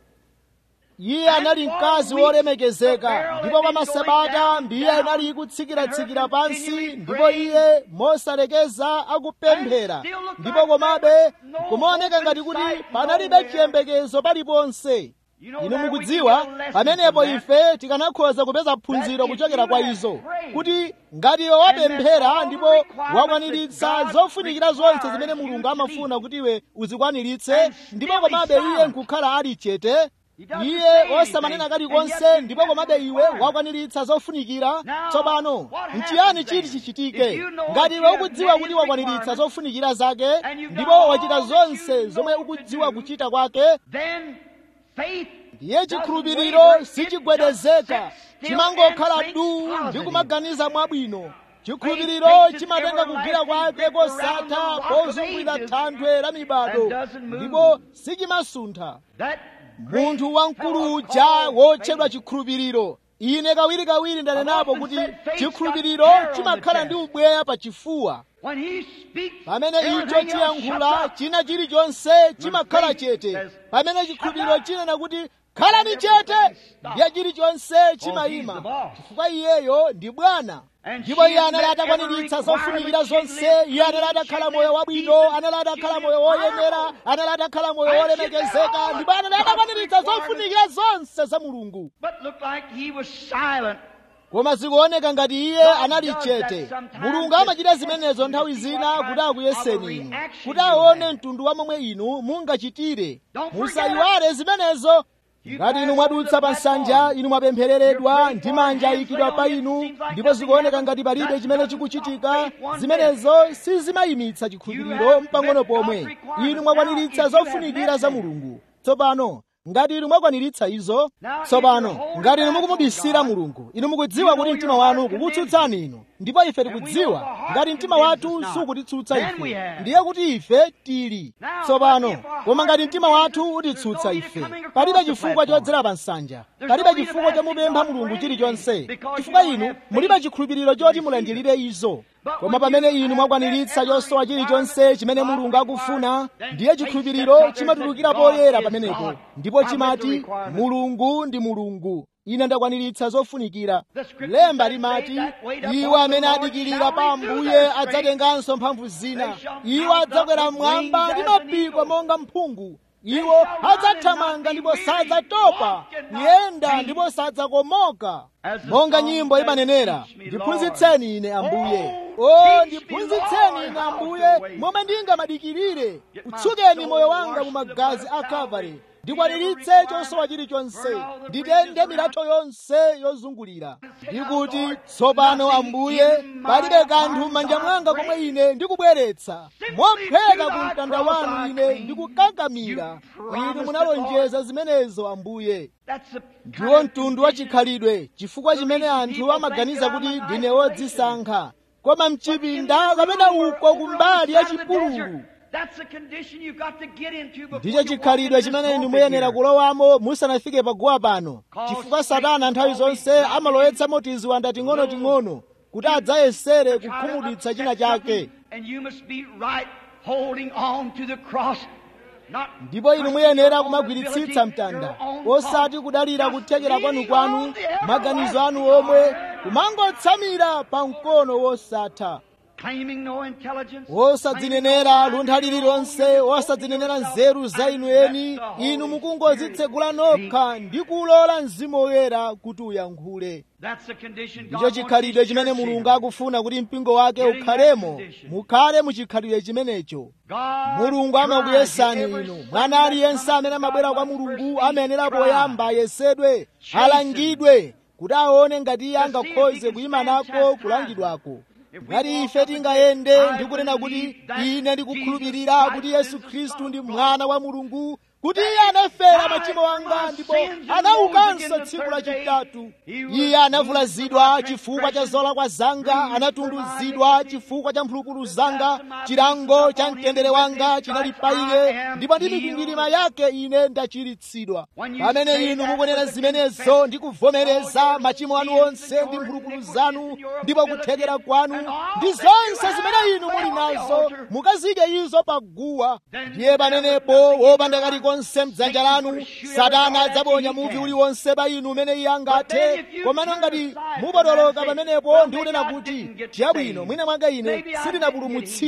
iye anali mkazi wolemekezeka ndipo pa masabata mbiya inali ikutsikira-tsikira pansi ndipo iye mosalekeza akupemphera ndipo komabe kumaoneka ngati kuti panalibe chiyembekezo paliponse inu mukudziwa pamenepo ife tikanakhoza kupeza phunziro kuchokera kwa izo kuti ngati iwe wapemphera ndipo wakwaniritsa zofunikira zonse zimene mulungu amafuna kuti iwe uzikwaniritse ndipo komabe iye nkukhala ali chete iye osamanena kalikonse ndipo komabe iwe wakwaniritsa zofunikira tsopano nchiyani chiti chichitike ngati iwe ukudziwa kuti wakwaniritsa zofunikira zake ndipo wachita zonse zomwe ukudziwa kuchita kwake ndiye chikhulupiriro sichigwedezeka chimangokhala duu ndi kumaganiza mwabwino chikhulupiriro chimatenga kugwira kwake kosatha pozungulira thanthwe la mibado ndipo sichimasuntha munthu wamkulu uja wotchedwa chikhulupiriro ine kawirikawiri ndanenapo kuti chikhulupiriro chimakhala ndi ubweya pa chifuwa pamene icho chiyankhula china chilichonse chimakhala chete pamene chikhulupiriro chinena kuti khalani chete ndiye chilichonse chimayima chifukwa iyeyo ndi bwana ndipo iye anali atakwaniritsa zofunikira zonse iye anali atakhala moyo wabwino anali atakhala moyo woyenera anali atakhala moyo wolemekezeka ndipo anali atakwaniritsa zofunikira zonse za mulungu koma zikuoneka ngati iye anali chete mulungu amachita zimenezo nthawi zina kuti akuyeseni inu kuti aone mtundu wa momwe inu mungachitire musayiwale zimenezo ngati inu mwadutsa pa nsanja inu mwapemphereredwa ndi manja ayikidwa pa inu ndipo zikuoneka ngati palibe chimene chikuchitika zimenezo sizimayimitsa chikhulupiriro mpang'ono pomwe inu mwakwaniritsa zofunikira za mulungu tsopano ngati inu mwakwaniritsa izo tsopano ngati inu mukumubisira mulungu inu mukudziwa kuti mtima wanu ukukutsutsani inu ndipo ife tikudziwa ngati mtima wathu sukutitsutsa ife ndiye kuti ife tili tsopano koma ngati mtima wathu utitsutsa ife palibe chifukwa chodzera pa nsanja palibe chifukwa chomupempha mulungu chilichonse chifukwa inu mulibe chikhulupiriro choti mulandilire izo koma pamene inu mwakwaniritsa chosowa chilichonse chimene mulungu akufuna ndiye chikhulupiriro chimatulukira poyera pamenepo ndipo chimati mulungu ndi mulungu ine ndakwaniritsa zofunikira lemba limati iwo amene adikirira pa ambuye adzatenganso mphamvu zina iwo adzakwera mmwamba ndi mapiko monga mphungu iwo adzathamanga ndipo sadzatopa kuyenda ndipo sadzakomoka monga nyimbo imanenera ndiphunzitseni ine ambuye o ndiphunzitseni ine ambuye momwe ndingamadikirire utsukeni moyo wanga mu magazi a kalvari ndikwaniritse chosowa chilichonse nditende milatho yonse yozungulira ndikuti tsopano ambuye palibe kanthu m'manja mwanga komwe ine ndikubweretsa mopheka ku mtanda wanu ine ndikukangamira inu munalonjeza zimenezo ambuye ndiwo mtundu wa chikhalidwe chifukwa chimene anthu amaganiza kuti ndine wodzisankha koma mchipinda kapena uko kumbali ya chipululu ndicho chikhalidwe chimene inu muyenera kulowamo musanafike paguwa pano chifukwa satana nthawi zonse amalowetsamo tiziwanda ting'ono-ting'ono kuti adzayesere kukhumudwitsa china chake ndipo inu muyenera kumagwiritsitsa mtanda osati kudalira kuthekera kwanu-kwanu maganizo anu omwe kumangotsamira pa mkono wosatha wosadzinenera luntha lililonse wosadzinenera nzeru za inu eni inu mukungodzitsegula nokha ndi kulola mzimu woyera kuti uyankhule ndicho chikhalidwe chimene mulungu akufuna kuti mpingo wake ukhalemo mukhale muchikhalidwe chimenecho mulungu amakuyesani inu mwana aliyense amene amabwera kwa mulungu amayenera poyamba ayesedwe alangidwe kuti aone ngati iye angakhoze kuyima nako kulangidwako ngati ife tingayende ndi kunena kuti ine ndikukhulupirira kuti yesu khristu ndi mwana wa mulungu kuti iye anafera machimo anga ndipo anaukanso tsiku lachitatu iye anavulazidwa chifukwa cha zolakwa zanga anatunduzidwa chifukwa cha mphulupulu zanga chilango cha mtendere wanga chinali pa iye ndipo ndi mikwingwirima yake ine ndachiritsidwa pamene inu mukunena zimenezo ndi kuvomereza machimo anu onse ndi mphulupulu zanu ndipo kuthekera kwanu ndi zonse zimene inu muli nazo mukazike izo pa guwa ndiye pamenepo wopanda kaliko konse mdzanja lanu satana adzaponya muvi uliwonse pa inu umene iye angathe komano ngati mupotoloka pamenepo ndi kunena kuti chabwino mwina mwanga ine sindinapulumutsidwe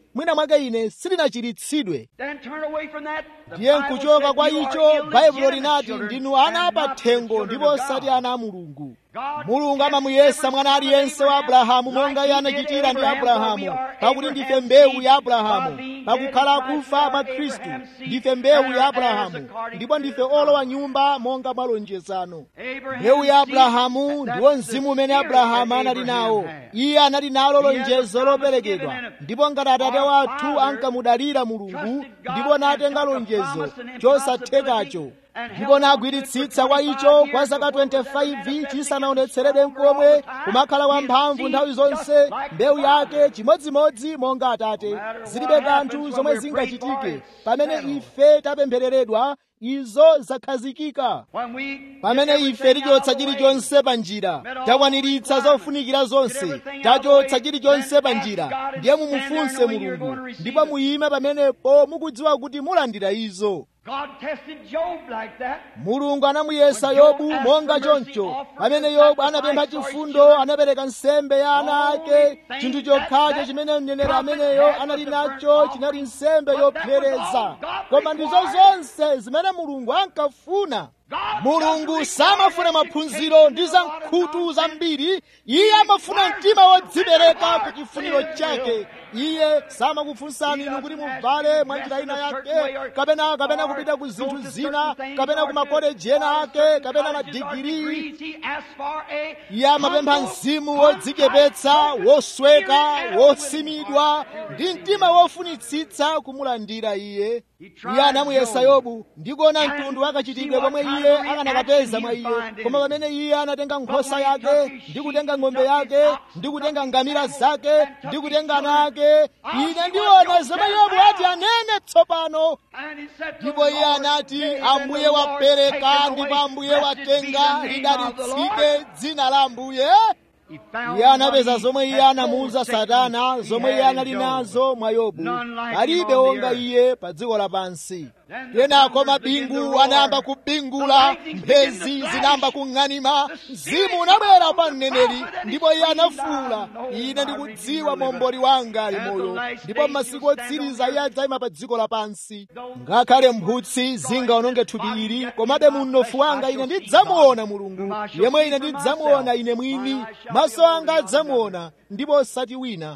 mwina mwake ine sindinachiritsidwe Then turn away from that. The ndiye Bible nkuchoka said kwa you are icho baibulo illegitimate linati children ndinu ana and not the apathengo children ndipo of osati God. ana a mulungu God mulungu tested amamuyesa every mwana son of aliyense wa Abraham abrahamu monga iye like he did anachitira ndi Abraham, for we abrahamu are pakuti ndife Abraham's mbewu seed, ya God abrahamu being pakukhala dead in Christ, kufa we mwa are khristu Abraham's seed, ndife mbewu and ya are abrahamu heirs according ndipo to ndife the olowa promise. nyumba monga mwa lonjezano Abraham's mbewu ya seed, abrahamu that's ndiwo the mzimu umene spirit abrahamu that anali Abraham nawo had. iye anali nalo He had the lonjezo promise loperekedwa given in it. ndipo ngati atate Our wathu father ankamudalira mulungu trusted God ndipo natenga and took a lonjezo promise and chosathekacho impossibility and ndipo held on to it nagwiritsitsa for kwa 25 icho kwa years zaka before it was ever 25 manifested chisanaonetseredwe and stronger nkomwe all the time. kumakhala His wamphamvu seed nthawi just zonse like mbewu the yake Father. chimodzimodzi monga atate No matter zilibe what kanthu happens zomwe when we're prayed for, zingachitike it's pamene settled. ife tapemphereredwa izo zakhazikika When we pamene get ife everything out of tichotsa the way, chilichonse pa njira met all takwaniritsa requirements, zofunikira zonse get everything out of the tachotsa way, chilichonse then pa ask njira God and ndiye stand there mumufunse knowing you're going to mulungu receive ndipo it. muyime pamenepo mukudziwa kuti mulandira izo God tested Job like that. mulungu anamuyesa When Job yobu asked monga for mercy, choncho offered pamene the yobu sacrifice anapempha for his chifundo children. anapereka nsembe ya ana Only ake thing chinthu that- chokhacho that chimene mneneri prophet ameneyo had anali was the burnt nacho offering. chinali nsembe But that was yopsereza all God koma ndizo required. zonse zimene mulungu ankafuna God mulungu doesn't samafuna require maphunziro education ndi and za a lot of nkhutu nonsense. zambiri iye amafuna mtima wodzipereka ku chifuniro chake iye samakufunsani inu kuti muvale mwa njira ina yake kapena kapena kupita ku zinthu zina kapena ku makoleji ena ake kapena madigiri iye amapempha mzimu wodzichepetsa wosweka wosimidwa ndi mtima wofunitsitsa kumulandira iye iye anamuyesa yobu ndikuona mtundu wakachitidwe komwe iye akanakapeza mwa iye koma pamene iye anatenga nkhosa yake ndi kutenga ng'ombe yake ndi kutenga ngamira zake ndi kutenga ana ake ine ndiona zomwe yobu ati anene tsopano ndipo iye anati ambuye wapereka ndipo ambuye watenga lidalitsike dzina la ambuye iye anapeza zomwe iye anamuuza satana zomwe iye anali nazo mwa yobu palibe wonga iye pa dziko lapansi kenako mabingu anayamba kubingula mphezi zinayamba kung'anima mzimu unabwera pa mneneri ndipo iye anafuwula ine ndikudziwa momboli wanga ali moyo ndipo m'masiku otsiriza iye adzayima pa dziko lapansi ngakhale mphutsi zingaononge thupi ili komabe munofu wanga ine ndidzamuona mulungu yemwe ine ndidzamuona ine mwini maso anga adzamuona ndipo osati wina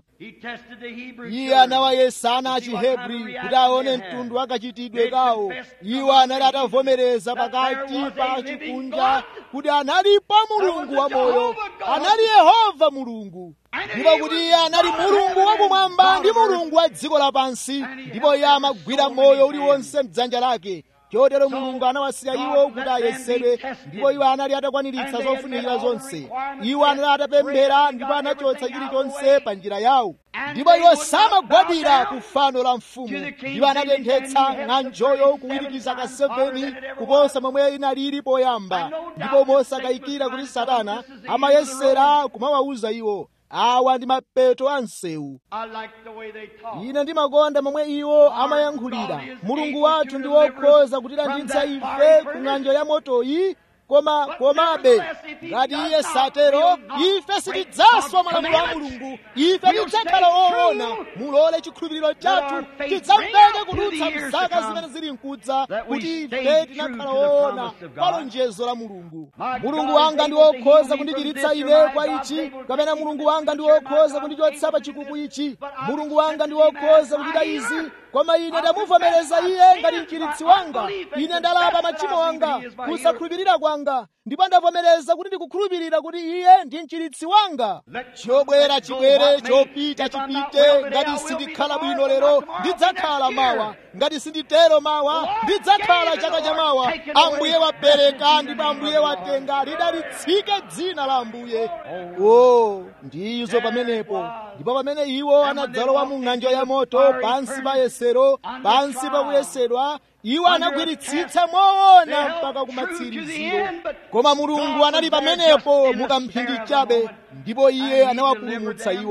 iye anawayesa ana achihebri kuti aone mtundu wakachitidwe kawo iwo anali atavomereza pakati pa chikunja kuti analipo mulungu wa moyo anali yehova mulungu ndipo kuti iye anali mulungu wakumwamba ndi mulungu wa dziko lapansi ndipo iye amagwira moyo uliwonse mdzanja lake chotero mulungu anawasiya iwo kuti ayesedwe ndipo iwo anali atakwaniritsa zofunikira zonse iwo anali atapemphera ndipo anachotsa chilichonse pa njira yawo ndipo iwo samagwadira ku fano la mfumu ndipo anatenthetsa ng'anjoyo kuwirikiza ka 7 kuposa momwe inalili poyamba ndipo mosakayikira kuti satana amayesera kumawawuza iwo awa ndi mapeto a msewu ine ndimakonda momwe iwo amayankhulira mulungu wathu ndi wokhoza kutilanditsa ife ku ng'anjo ya motoyi koma komabe ngati iye satero ife sitidzaswa malamulo a mulungu ife tidzakhala woona mulole chikhulupiriro chathu chidzamveke kudutsa mzaka zimene zili mkudza kuti ife tinakhala woona pa lonjezo la mulungu mulungu wanga ndi wokhoza kundichiritsa ine kwa ichi kapena mulungu wanga ndi wokhoza kundichotsa pa chikuku ichi mulungu wanga ndi wokhoza kuchita izi koma ine ndamuvomereza iye ngati mchiritsi wanga ine ndalapa machimo anga kusakhulupirira kwanga ndipo ndavomereza kuti ndikukhulupirira kuti iye ndi mchiritsi wanga chobwera chibwere chopita chipite ngati sindikhala bwino lero ndidzakhala mawa ngati sinditero mawa ndidzakhala chaka cha mawa ambuye wapereka ndipo ambuye watenga lidalitsike dzina la ambuye o ndizo pamenepo ndipo pamene iwo anadzalowa mu ng'anjo ya moto pansi pa yesero pansi pa kuyesedwa iwo anagwiritsitsa moona mpaka kumatsiriziro koma mulungu anali pamenepo mukamphindi chabe ndipo iye anawapulumutsa iwo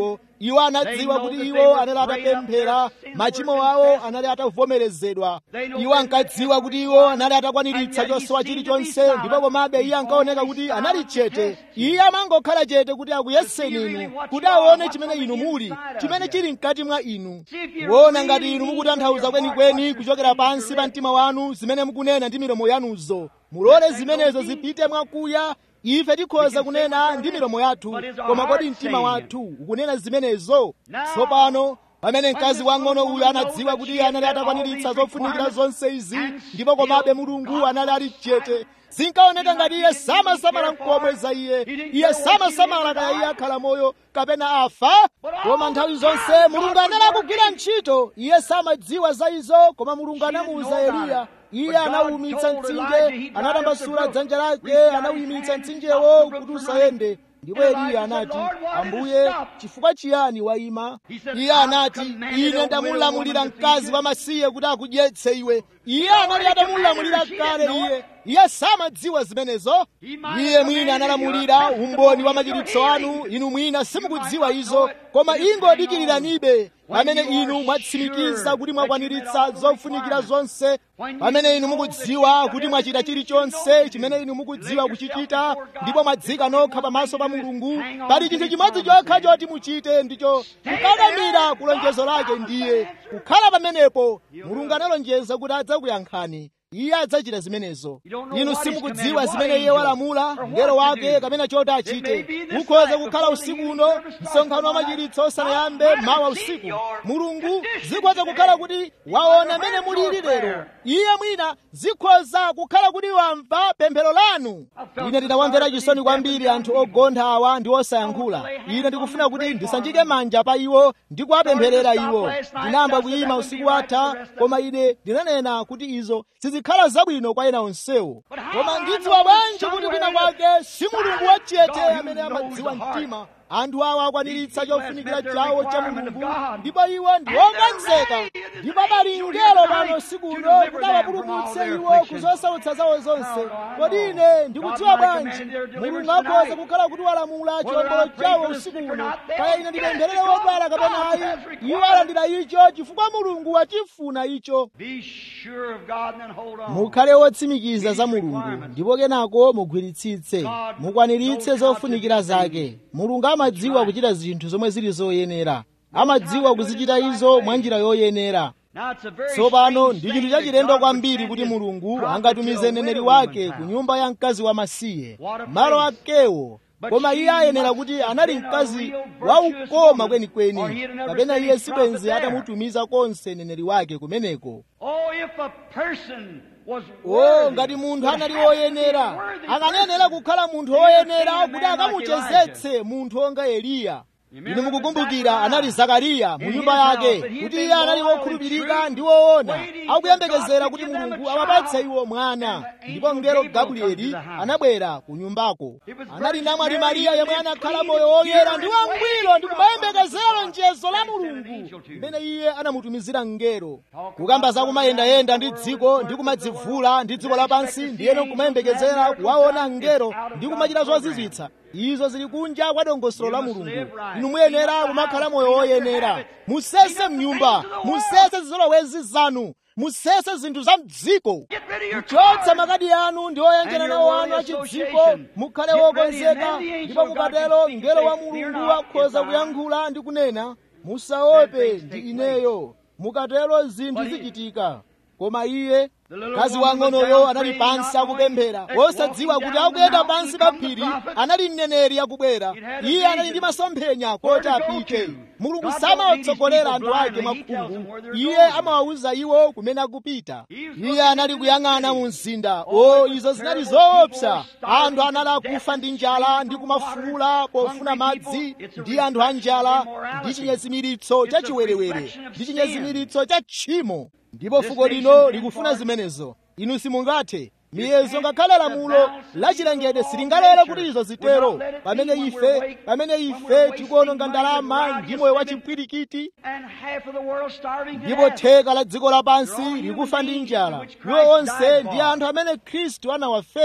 iwo anadziwa kuti iwo anali atapemphera machimo awo anali atavomerezedwa iwo ankadziwa kuti iwo anali atakwaniritsa chosowa chilichonse ndipo komabe iye ankaoneka kuti anali chete iye amangokhala chete kuti akuyeseni inu kuti aone chimene inu muli chimene chili mkati mwa inu kuona ngati inu mukutanthauza kwenikweni kuchokera pansi pa mtima wanu zimene mukunena ndi milomo yanuzo mulole zimenezo zipite mwakuya ife tikhoza kunena ndi milomo yathu koma kodi mtima wathu ukunena zimenezo tsopano pamene mkazi wang'ono uyu anadziwa kuti iye anali atakwaniritsa zofunikira zonse izi ndipo komabe mulungu anali ali chete zinkaoneka ngati iye samasamala mkomwe za iye iye samasamala kaya iye akhala moyo kapena afa koma nthawi zonse mulungu anali akugwira ntchito iye samadziwa za izo koma mulungu anamuwuza eliya iye anawumitsa mtsinje anatambasula dzanja lake anawuyimitsa mtsinjewo kuti usayende ndipo eliya anati ambuye chifukwa chiyani wayima iye anati ine ndamulamulira mkazi wamasiye kuti akudyetse iwe iye anali atamulamulira kale iye iye samadziwa zimenezo iye mwina analamulira umboni wa machiritso anu inu mwina simukudziwa izo koma ingodikiranibe pamene inu mwatsimikiza kuti mwakwaniritsa zofunikira zonse pamene inu mukudziwa kuti mwachita chilichonse chimene inu mukudziwa kuchichita ndipo mwadzika nokha pamaso pa mulungu pali chinthu chimodzi chokha choti muchite ndicho kukakamira kulonjezo lake ndiye kukhala pamenepo mulungu analonjeza kuti adzakuyankhani iye adzachita zimenezo inu simukudziwa zimene iye walamula mngelo wake kapena choti achite ukhoza kukhala usiku uno msonkhano wa machiritso osanayambe mawa usiku mulungu zikhoza kukhala kuti waona mene mulili lero iye mwina zikhoza kukhala kuti wamva pemphero lanu ine ndinawamvera chisoni kwambiri anthu ogontha awa ndi osayankhula ine ndikufuna kuti ndisanjike manja pa iwo ndi kuwapempherera iwo ndinayamba kuyima usiku watha koma ine ndinanena kuti izo sizikhala zabwino kwa ena onsewo koma ndidziwa bwanji kuti kwina kwake si mulungu wachete amene amadziwa mtima anthu awa akwaniritsa chofunikira chawo cha mulungu ndipo iwo ndi okonzeka ndipo pali mngelo pano sikuno kuti awapulumutse iwo ku zosautsa zawo zonse kodi ine ndikudziwa bwanji mulungu akhoza kukhala kuti walamula chiwombolo chawo usiku uno kaya ine ndipempherere wodwala kapena ayi iwo alandira icho chifukwa mulungu wachifuna icho mukhale wotsimikiza za mulungu ndipo kenako mugwiritsitse mukwaniritse zofunikira zake mulungu amadziwa kuchita zinthu zomwe zili zoyenera amadziwa kuzichita izo mwa njira yoyenera tsopano ndi chinthu chachilendo kwambiri kuti mulungu angatumize mneneri wake ku nyumba ya mkazi wamasiye malo akewo koma iye ayenera kuti anali mkazi waukoma kwenikweni kapena iye sibwenzi atamutumiza konse mneneri wake kumeneko o ngati munthu anali woyenera akanenera kukhala munthu woyenera kuti akamuchezetse munthu onga eliya inu mukukumbukira anali zakariya mu nyumba yake kuti iye anali wokhulupirika ndi woona akuyembekezera kuti mulungu amapatse iwo mwana ndipo mngelo gabrieli anabwera ku nyumbako anali namwali mariya yemwe anakhala moyo woyera ndi wangwiro ndi kumayembekezera lonjezo la mulungu limene iye anamutumizira mngelo kukamba za kumayendayenda ndi dziko ndi kumadzivula ndi dziko lapansi ndiyeno kumayembekezera kuwaona mngelo ndi kumachita zozizwitsa izo zili kunja kwa dongosolo la mulungu inu muyenera kumakhala moyo woyenera musese mnyumba musese zizolowezi zanu musese zinthu za mdziko kuchotsa makadi anu ndi oyenjera nawo anu achidziko mukhale wokonzeka ndipo mukatero mngelo wa mulungu akhoza kuyankhula ndi kunena musaope ndi ineyo mukatero zinthu zichitika koma iye mkazi wang'onoyo anali pansi akupemphera wosadziwa kuti akuyenda pansi pa phiri anali mneneri akubwera iye anali ndi masomphenya koti apite mulungu samawatsogolera anthu ake mwakhungu iye amawawuza iwo kumene akupita iye anali kuyang'ana mu mzinda o izo zinali zoopsa anthu anali akufa ndi njala ndi kumafuula pofuna madzi ndi anthu a njala ndi chinyezimiritso cha chiwerewere ndi chinyezimiritso cha tchimo ndipo fuko lino likufuna zimenezo inu simungathe miyezo ngakhale lamulo lachilengedwe silingalere kuti izo zitero pamene ife pamene ife tikuononga ndalama ndi moyo wa chipwirikiti ndipo theka la dziko lapansi likufa ndi njala iwo onse ndi anthu amene khristu anawafera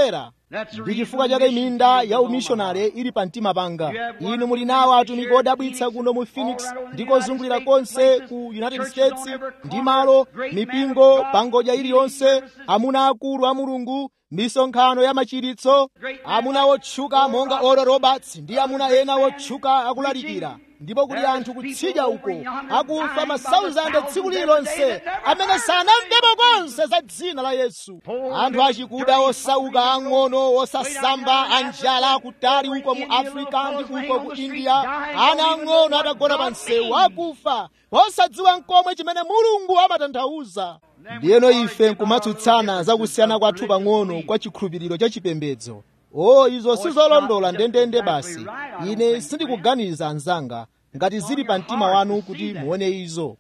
ndi chifukwa chake minda ya umishonari ili pa mtima panga inu muli nawo atumiki odabwitsa kuno mu phoenix ndi kozungulira konse ku united states ndi malo mipingo pangodya iliyonse amuna akulu a mulungu misonkhano ya machiritso amuna otchuka monga oral roberts ndi amuna ena otchuka akulalikira ndipo kuli anthu kutsidya uko akufa masauzande tsiku lililonse amene sanamvepo konse za dzina la yesu anthu achikuda osauka ang'ono osasamba anjala akutali uko mu afrika ndi uko ku india ana ang'ono atagona pa msewu akufa osadziwa nkomwe chimene mulungu amatanthauza ndiyeno ife nkumatsutsana za kusiyana kwathu pang'ono kwa chikhulupiriro cha chipembedzo o izo sizolondola ndendende basi ine sindikuganiza anzanga ngati zili pa mtima wanu kuti muone izo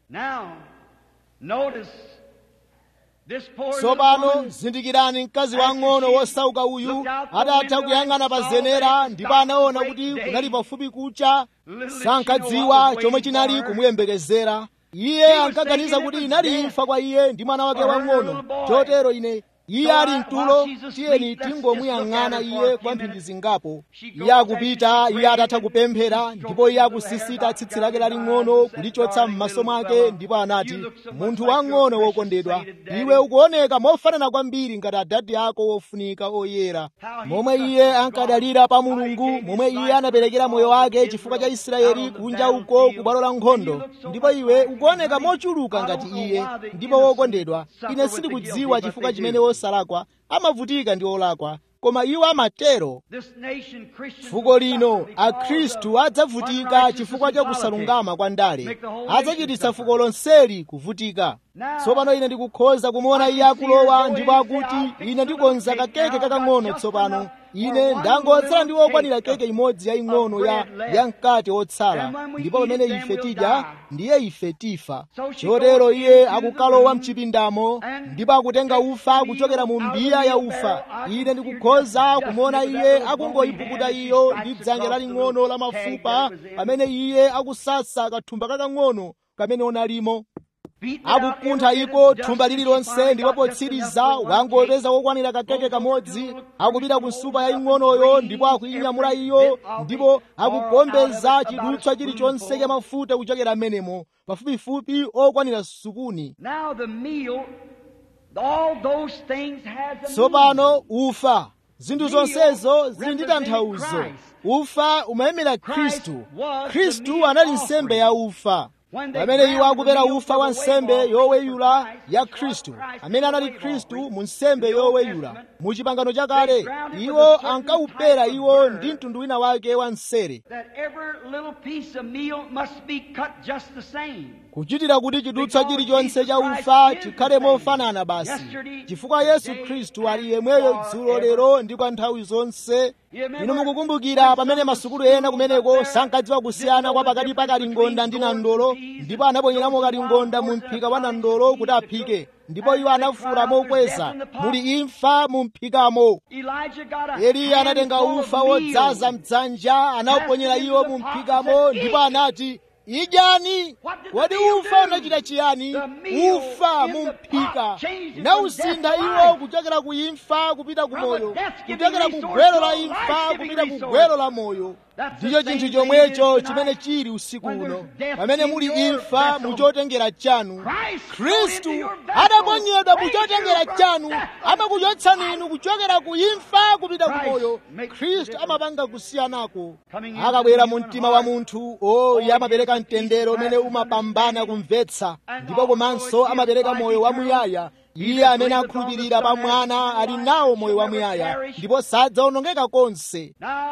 tsopano zindikirani mkazi wang'ono wosauka uyu atatha kuyang'ana pa zenera ndipo anaona kuti kunali pafupi kucha sankadziwa chomwe chinali kumuyembekezera iye ankaganiza kuti inali imfa kwa iye ndi mwana wake wang'ono chotero ine iye ali mtulo tiyeni tingomuyang'ana iye kwa mphindi zingapo iye akupita iye atatha kupemphera ndipo iye akusisita tsitsi lake laling'ono kulichotsa m'maso mwake ndipo anati munthu wang'ono wokondedwa iwe ukuoneka mofanana kwambiri ngati adadi ako wofunika oyera momwe iye ankadalira pa mulungu momwe iye anaperekera moyo wake chifukwa cha israeli kunja uko ku bwalo la nkhondo ndipo iwe ukuoneka mochuluka ngati iye ndipo wokondedwa ine sindikudziwa chifukwa chimene osalakwa amavutika ndi olakwa koma iwo amatero fuko lino akhristu adzavutika chifukwa cha kusalungama kwa ndale adzachititsa fuko lonseli kuvutika tsopano ine ndikukhoza kumuona iye akulowa ndipo akuti ine ndikonza kakeke kakang'ono tsopano ine ndangotsala ndi wokwanira keke imodzi yaying'ono ya ya mkate wotsala ndipo pamene ife tidya ndiye ife tifa chotero iye akukalowa mchipindamo ndipo akutenga ufa kuchokera mu mbiya ya ufa ine ndikukhoza kumuona iye akungoyipukuta iyo ndi dzanja laling'ono la mafupa pamene iye akusasa kathumba kakang'ono kamene unalimo akukuntha iko thumba lililonse ndipo potsiriza wangopeza wokwanira kakeke kamodzi akupita ku nsupa yaying'onoyo ndipo akuyinyamula iyo ndipo akugombeza chidutswa chilichonse cha mafuta kuchokera m'menemo pafupifupi okwanira sukuni tsopano ufa zinthu zonsezo zili ndi tanthauzo ufa umayimira khristu khristu anali nsembe ya ufa pamene iwo akupera ufa wa nsembe yoweyula ya khristu amene anali khristu mu nsembe yoweyula mu chipangano chakale iwo ankawupera iwo ndi mtundu wina wake wa msere kuchitira kuti chidutswa chilichonse cha ufa chikhale mofanana basi chifukwa yesu khristu ali yemweyo dzulo lero ndi kwa nthawi zonse inu mukukumbukira pamene masukulu ena kumeneko sankadziwa kusiyana kwa pakati pa kalingonda ndi nandolo ndipo anaponyeramo kalingonda mu mphika wa nandolo kuti aphike ndipo iwo anafuwula mokweza muli imfa mu mphikamo eliya anatenga ufa wodzaza mdzanja anawuponyera iwo mu mphikamo ndipo anati idyani kodi ufa unachita chiyani ufa mu mphika unawusintha iwo kuchokera ku imfa kupita ku moyo kuchokera ku gwero la imfa kupita ku gwero la moyo ndicho chinthu chomwecho chimene chili usiku uno pamene muli imfa muchotengera chanu khristu adaponyedwa muchotengera chanu amakuchotsani inu kuchokera ku imfa kupita ku moyo khristu amapanga kusiyanako akabwera mu mtima wa munthu o iye amapereka mtendero umene umapambana kumvetsa ndipo komanso amapereka moyo wamuyaya iye amene akhulupirira pa mwana ali nawo moyo wamuyaya ndipo sadzawonongeka konse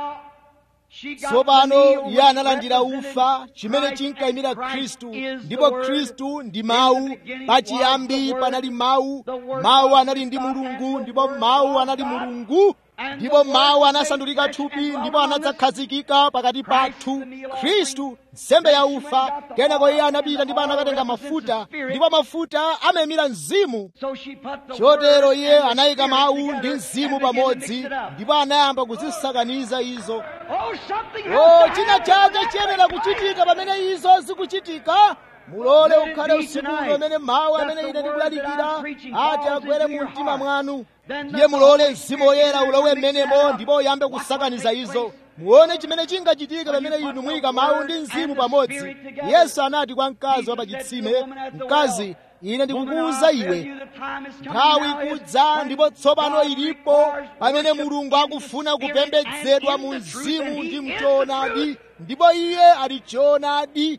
tsopano iye analandira ufa chimene chinkayimira khristu ndipo khristu ndi mawu pachiyambi panali mawu mawu anali ndi mulungu ndipo mawu anali mulungu ndipo mawu anasandulika thupi ndipo anadzakhazikika pakati pathu khristu nsembe ya ufa kenako iye anapita ndipo anakatenga mafuta ndipo mafuta amayimira mzimu chotero iye anayika mawu ndi mzimu pamodzi ndipo anayamba kuzisakaniza izo o china chake chiyenera kuchitika pamene izo zikuchitika mulole ukhale usiku uno amene mawu amene ine ndikulalikira ati agwere mu mtima mwanu ndiye mulole mzimu woyera ulowe mmenemo ndipo uyambe kusakaniza izo muone chimene chingachitika pamene inu muyika mawu ndi mzimu pamodzi yesu anati kwa mkazi wa pachitsime mkazi ine ndikukuwuza iwe nthawi ikudza ndipo tsopano ilipo pamene mulungu akufuna kupembedzedwa mu mzimu ndi mchoonadi ndipo iye ali choonadi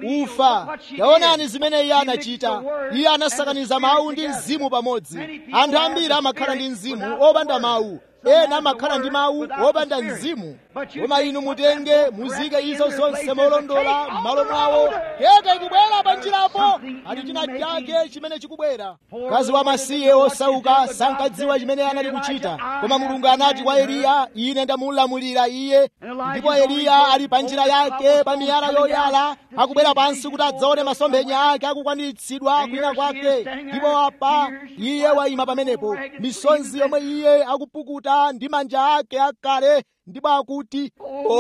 ufa taonani zimene iye anachita iye anasakaniza mawu ndi mzimu pamodzi anthu ambiri amakhala ndi mzimu opanda mawu ena amakhala ndi mawu opanda mzimu koma inu mutenge muzike izo zonse molondola m'malo mwawo keke ikubwera pa njirapo ali china chake chimene chikubwera mkazi wamasiye osauka sankadziwa chimene anali kuchita koma mulungu anati kwa eliya ine ndamulamulira iye ndipo eliya ali pa njira yake pa miyala yoyala akubwera pansi kuti adzaone masomphenya ake akukwanitsidwa kwina kwake ndipo apa iye wayima pamenepo misonzi yomwe iye akupukuta ndi manja ake akale ndipo akuti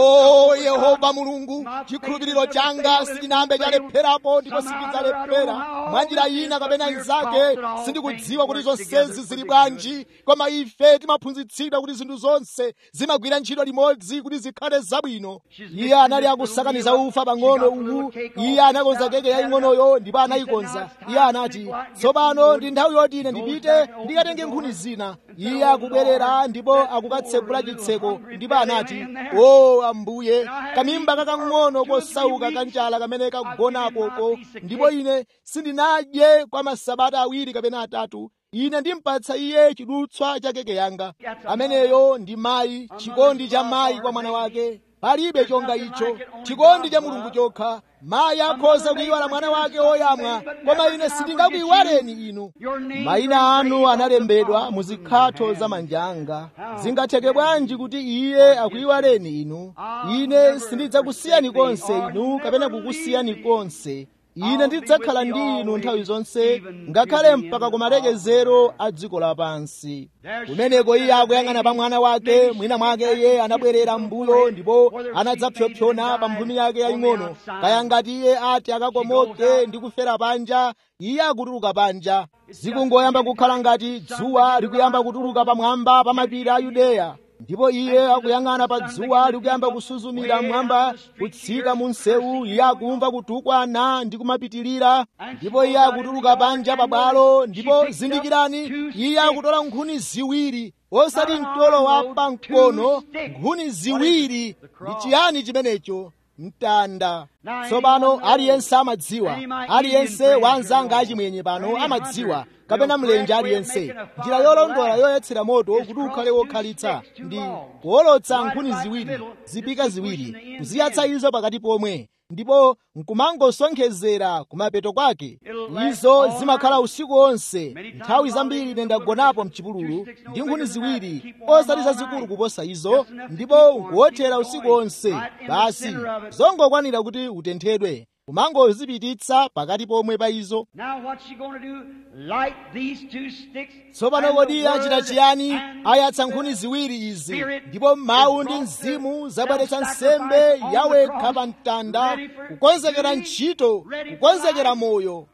o yehova mulungu chikhulupiriro changa sichinambe chalepherapo ndipo sichidzalephera mwanjira ina kapena inzake sindikudziwa kuti zonsezi zili bwanji koma ife timaphunzitsidwa kuti zinthu zonse zimagwira ntchito limodzi kuti zikhale zabwino iye anali akusakaniza ufa pang'ono uwu iye anakonza keke yaying'onoyo ndipo anayikonza iye anati tsopano ndi nthawi yoti ine ndipite ndikatenge nkhuni zina iye akubwerera ndipo akukatsekula chitseko ndipo anati o ambuye kamimba kakang'ono kosauka kanjala kamene kagonapoko ndipo ine sindinadye kwa masabata awiri kapena atatu ine ndimpatsa iye chidutswa cha keke yanga ameneyo ndi mayi chikondi cha mayi kwa mwana wake palibe chonga icho chikondi cha mulungu chokha mayi akhoza kuyiwala mwana wake woyamwa koma ine sindingakuyiwaleni inu mayina anu analembedwa mu zikhatho za manja anga zingatheke bwanji kuti iye akuyiwaleni inu ine sindidzakusiyani konse inu kapena kukusiyani konse ine ndidzakhala ndi inu nthawi zonse ngakhale mpaka kumalekezero a dziko lapansi kumeneko iye akuyang'ana pa mwana wake mwina mwake iye anabwerera m'mbuyo ndipo anadzapyopyona pa mphumi yake yaying'ono kaya ngati iye ati akakomoke ndi kufera panja iye akutuluka panja zikungoyamba kukhala ngati dzuwa likuyamba kutuluka pamwamba pa mapiri a yudeya ndipo iye akuyang'ana pa dzuwa likuyamba kusuzumira mmwamba kutsika mu msewu iye akumva kutukwana ndi kumapitirira ndipo iye akutuluka panja pabwalo ndipo zindikirani iye akutola nkhuni ziwiri osati mtolo wa pamkono nkhuni ziwiri ndi chiyani chimenecho mtanda tsopano aliyense amadziwa aliyense wanzanga achimwenye pano amadziwa kapena mlenje aliyense njira yolondola yoyetsera moto kuti ukhale wokhalitsa ndi kuwolotsa nkhuni ziwiri zipika ziwiri kuziyatsa izo pakati pomwe ndipo nkumangosonkhezera kumapeto kwake izo zimakhala usiku wonse nthawi zambiri ine ndagonapo mchipululu ndi nkhuni ziwiri osati zazikulu kuposa izo ndipo nkuwothera usiku wonse basi zongokwanira kuti utenthedwe kumangozipititsa pakati pomwe pa izo tsopano kodi iye achita chiyani ayatsa nkhuni ziwiri izi ndipo mawu ndi mzimu zabweretsa nsembe yawekha pa mtanda kukonzekera ntchito kukonzekera moyo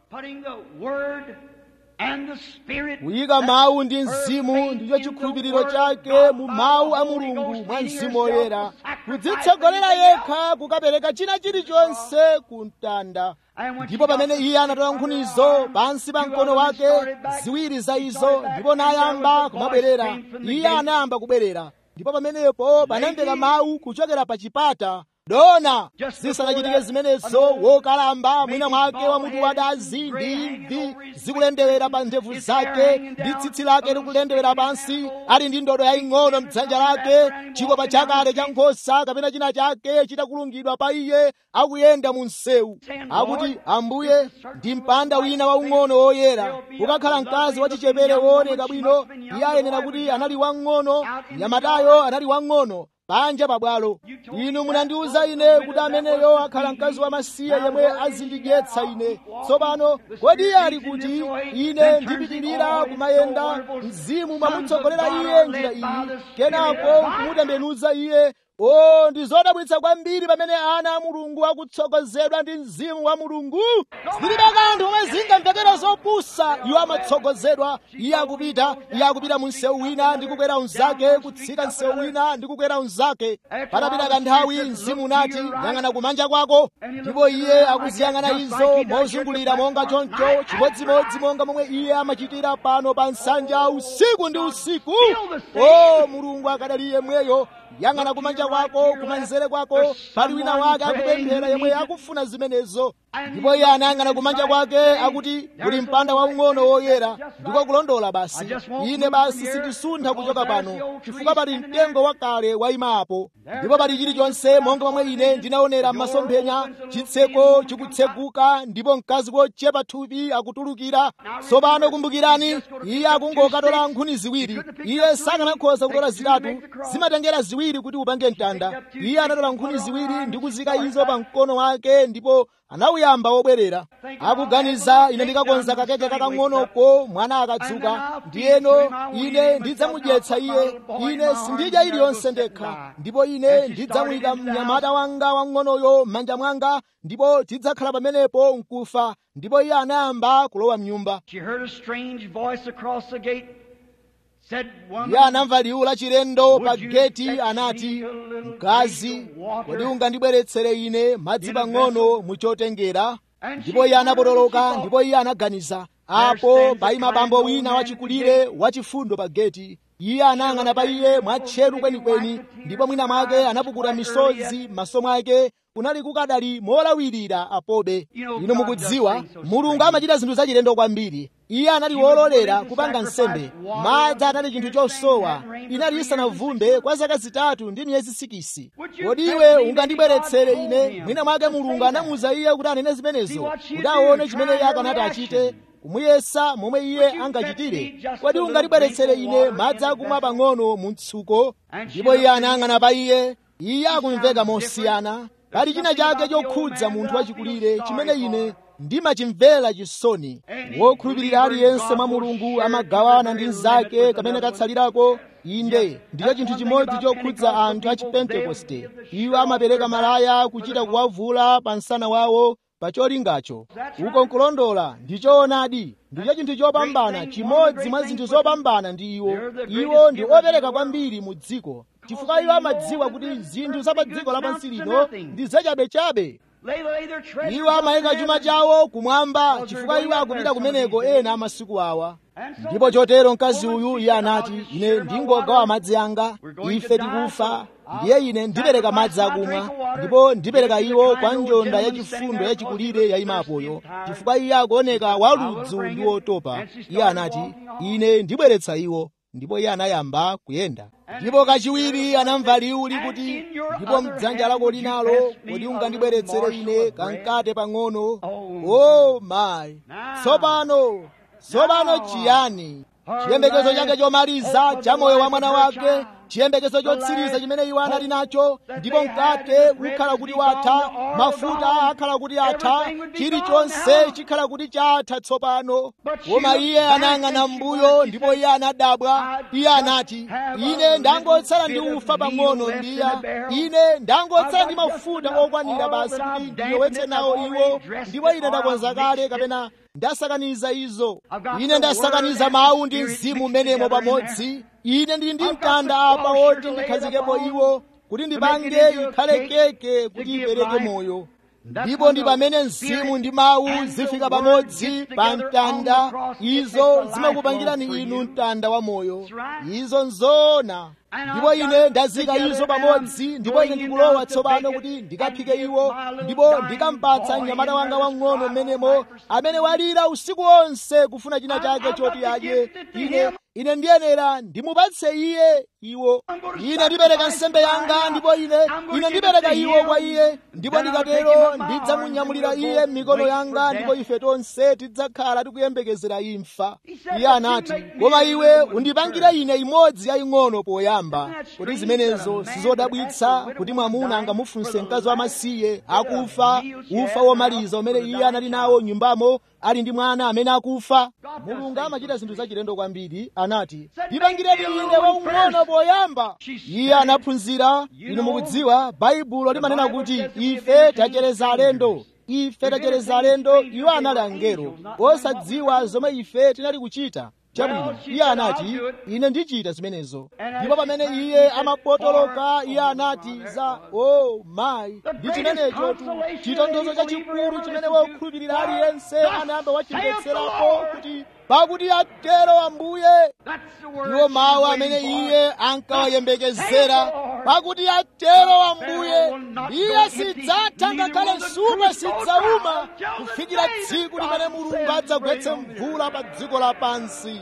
kuyika mawu ndi mzimu ndicho chikhulupiriro chake mu mawu a mulungu mwa mzimu woyera kudzitsogolera yekha kukapereka china chilichonse ku mtanda ndipo pamene iye anatola nkhunizo pansi pa mkono wake ziwiri za izo ndipo nayamba kumabwerera iye anayamba kubwerera ndipo pamenepo panamveka mawu kuchokera pa chipata dona zisanachitike zimenezo wokalamba mwina mwake wa mutu wadazi ndi imvi zikulendewera pa ndevu zake ndi tsitsi lake likulendewera pansi ali ndi ndodo yaying'ono mdzanja lake chikopa chakale cha nkhosa kapena china chake chitakulungidwa pa iye akuyenda mu msewu akuti ambuye ndi mpanda wina waung'ono woyera ukakhala mkazi wachichepere wooneka bwino iye ayenera kuti anali wang'ono nyamatayo anali wang'ono panja pabwalo inu munandiwuza ine kuti ameneyo akhala mkazi wamasiye yemwe azindidyetsa ine tsopano kodi iye ali kuti ine ndipitirira kumayenda mzimu mwamutsogolera iye njira iyi kenako kumutembenuza iye o ndi zodabwitsa kwambiri pamene ana a mulungu akutsogozedwa ndi mzimu wa mulungu zilibe kanthu omwe zingamvekera zopusa iwo amatsogozedwa iye akupita iye akupita mu msewu wina ndi kukwera unzake kutsika msewu wina ndi kukwera unzake patapita kanthawi mzimu unati yang'ana kumanja kwako ndipo iye akuziyang'ana izo mozungulira monga choncho chimodzimodzi monga momwe iye amachitira pano pa nsanja usiku ndi usiku o mulungu akadali yemweyo yang'ana kumanja kwako kumanzere kwako pali wina wake akupemphera yemwe akufuna zimenezo ndipo iye anayang'ana kumanja kwake akuti kuli mpanda waung'ono woyera ndiko kulondola basi ine basi sindisuntha kuchoka pano chifukwa pali mtengo wakale wayimapo ndipo pali chilichonse monga momwe ine ndinaonera m'masomphenya chitseko chikutseguka ndipo mkazi wochepa thupi akutulukira tsopano kumbukirani iye akungokatola nkhuni ziwiri iye sakanakhoza kutola zitatu zimatengera ziwiri kuti upange mtanda iye anatola nkhuni ziwiri ndi kuzika izo pa mkono wake ndipo anawuyamba wobwerera akuganiza ine ndikakonza kakeke kakang'onoko mwana akadzuka ndiyeno ine ndidzamudyetsa iye ine sindidya iliyonse ndekha ndipo ine ndidzamuyika mnyamata wanga wang'onoyo m'manja mwanga ndipo tidzakhala pamenepo nkufa ndipo iye anayamba kulowa mnyumba She heard a strange voice across the gate. Said, Woman, iye anamva liwu la chilendo pa Would you geti fetch anati me a little mkazi drink of water kodi ungandibweretsere ine madzi in a pang'ono vessel?" muchotengera And ndipo she iye anapotoloka thought, ndipo iye anaganiza apo stands paima a bambo kind wina old man wachikulire at the wachifundo pa geti iye anayang'ana pa iye mwatcheru kwenikweni ndipo mwina mwake anapukuta misozi m'maso mwake kunali kukadali molawirira apobe ino mukudziwa mulungu amachita zinthu zachilendo kwambiri iye anali wololera kupanga nsembe madzi anali chinthu chosowa inali isanavumbe kwa zaka zitatu ndi miyezi sikisi kodi iwe ungandibweretsere ine mwina mwake mulungu anamuza iye kuti anene zimenezo kuti aone chimene iye akanati achite kumuyesa momwe iye angachitire kodi ungandibweretsere ine madzi akumwa pang'ono mu mtsuko ndipo iye anayang'ana pa iye iye akumveka mosiyana pali china chake chokhudza munthu wachikulire chimene ine ndimachimvera chisoni wokhulupirira aliyense mwa mulungu amagawana ndi mnzake kamene katsalirako inde ndicho chinthu chimodzi chokhudza anthu a chipentekoste iwo amapereka malaya kuchita kuwavula pa msana wawo pa cholingacho uko nkulondola ndichoonadi ndicho chinthu chopambana chimodzi mwa zinthu zopambana ndi iwo iwo ndi opereka kwambiri mu dziko chifukwa iwo amadziwa kuti zinthu za pa dziko lapansi lino ndi zachabechabe lay, lay their treasures iwo amayika up chuma there. chawo kumwamba chifukwa iwo akupita kumeneko ena amasiku awa ndipo chotero mkazi uyu iye anati ine ndingogawa madzi anga ife tikufa ndiye ine ndipereka madzi akumwa ndipo ndipereka iwo kwa njonda yachifundo yachikulire yayimapoyo chifukwa iye akuoneka waludzu ndi wotopa iye anati ine ndibweretsa iwo ndipo iye anayamba kuyenda ndipo kachiwiri anamva liwu likuti ndipo mdzanja lako linalo kodi ungandibweretsere ine kamkate pang'ono o mayi tsopano tsopano chiyani chiyembekezo chake chomaliza cha moyo wa mwana wake chiyembekezo chotsiriza chimene iwo anali nacho ndipo mkate ukhala kuti watha mafuta akhala kuti atha chilichonse chikhala kuti chatha tsopano koma iye anayang'ana m'mbuyo ndipo iye anadabwa iye anati ine ndangotsala ndi ufa pang'ono mbiya ine ndangotsala ndi mafuta okwanira basi kuti ndiyowetse nawo iwo ndipo ine ndakonza kale kapena ndasakaniza izo ine ndasakaniza mawu ndi mzimu umenemo pamodzi ine ndili ndi mtanda apa woti ndikhazikepo iwo kuti ndipange ikhale keke kuti ipereke moyo ndipo ndi pamene mzimu ndi mawu zifika pamodzi pa mtanda izo zimakupangirani inu mtanda wa moyo izo nzoona ndipo ine ndazika izo pamodzi ndipo ine ndikulowa tsopano kuti ndikaphike iwo ndipo ndikampatsa mnyamata wanga wang'ono mmenemo amene walira usiku wonse kufuna china chake choti adye ine ine ndiyenera ndimupatse iye iwo ine ndipereka nsembe yanga ndipo ine ine ndipereka iwo kwa iye ndipo ndikatero ndidzamunyamulira iye m'mikono yanga ndipo ife tonse tidzakhala tikuyembekezera imfa iye anati koma iwe undipangire ine imodzi yaying'ono poyamba kuti zimenezo sizodabwitsa kuti mwamuna angamufunse mkazi wamasiye akufa ufa womaliza umene iye anali nawo nyumbamo ali ndi mwana amene akufa mulungu amachita zinthu zachilendo kwambiri anati ndipangireni ine waung'ono poyamba iye anaphunzira inu mukudziwa baibulo limanena kuti ife tachereza alendo ife tachereza alendo iwo anali angelo osadziwa zomwe ife tinali kuchita chabwino iye anati ine ndichita zimenezo ndipo pamene iye amapotoloka iye anati za o oh, mayi ndi chimenecho chitondozo chachikulu chimene wokhulupirira aliyense anayamba wachimvetserapo kuti pakuti atero ambuye iwo mawu amene iye ankawayembekezera pakuti atero ambuye iye sidzatha ngakhale nsupa sidzauma kufikira tsiku limene mulungu adzagwetse mvula pa dziko lapansi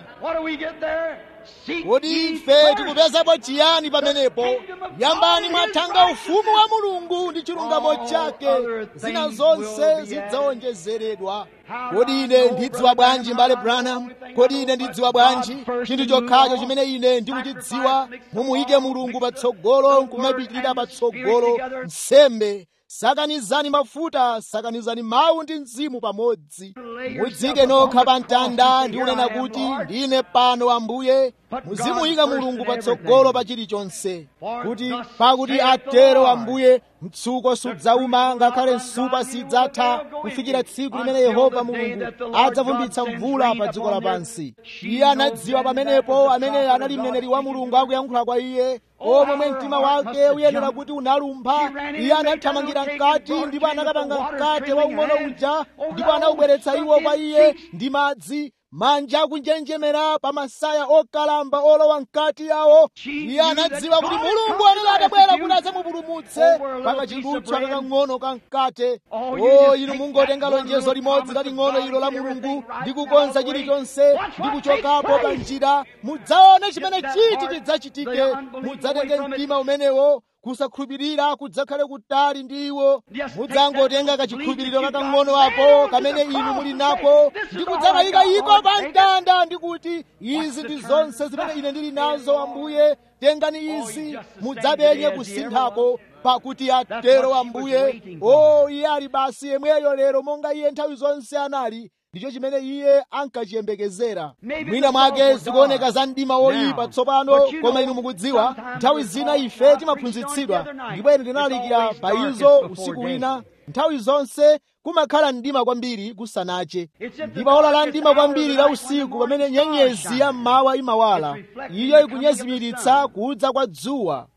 kodi ife tikupezapo chiyani pamenepo yambani mwathanga ufumu wa mulungu ndi chilungamo chake zina zonse zidzawonjezeredwa kodi ine ndidziwa bwanji mbale branham kodi ine ndidziwa bwanji chinthu chokhacho chimene ine ndikuchidziwa mumuyike mulungu patsogolo nkumapitirira patsogolo nsembe sakanizani mafuta sakanizani mawu ndi mzimu pamodzi mudzike nokha pa mtanda ndi kunena kuti ndine pano ambuye muzimuyika mulungu patsogolo pa chilichonse kuti pakuti atero ambuye mtsuko sudzauma ngakhale nsupa sidzatha kufikira tsiku limene yehova mulungu adzavumbitsa mvula pa dziko lapansi iye anadziwa pamenepo amene anali mneneri wa mulungu akuyankhula kwa iye omwe mtima wake uyenera kuti unalumpha iye anathamangira mkati ndipo anakapanga mkate waung'ono uja ndipo anawubweretsa iwo kwa iye ndi madzi manja akunjenjemera pa masaya okalamba olowa mkati yawo iye anadziwa kuti mulungu anali atabwera kuti adzamupulumutse pakachidutswa kakang'ono ka mkate o inu mungotenga lonjezo limodzi laling'ono ilo la mulungu ndi kukonza chilichonse ndi kuchokapo pa njira mudzaone chimene chiti chidzachitike mudzatenge mtima umenewo kusakhulupirira kudzakhale kutali ndi iwo mudzangotenga kachikhulupiriro kakang'ono ako kamene inu muli nako ndi kudzakayika iko pa mtanda ndi kuti izi ndi zonse zimene ine ndili nazo ambuye tengani izi mudzapenye kusinthako pakuti atero ambuye o iye ali basi yemweyo lero monga iye nthawi zonse anali ndicho chimene iye ankachiyembekezera mwina mwake zikuoneka za mdima woyipa tsopano koma inu mukudziwa nthawi zina ife timaphunzitsidwa ndipo ine ndinalalikira pa izo usiku wina nthawi zonse kumakhala mdima kwambiri kusanache ndipo ola la mdima kwambiri la usiku pamene nyenyezi ya mmawa imawala iyo ikunyezimiritsa kudza kwa dzuwa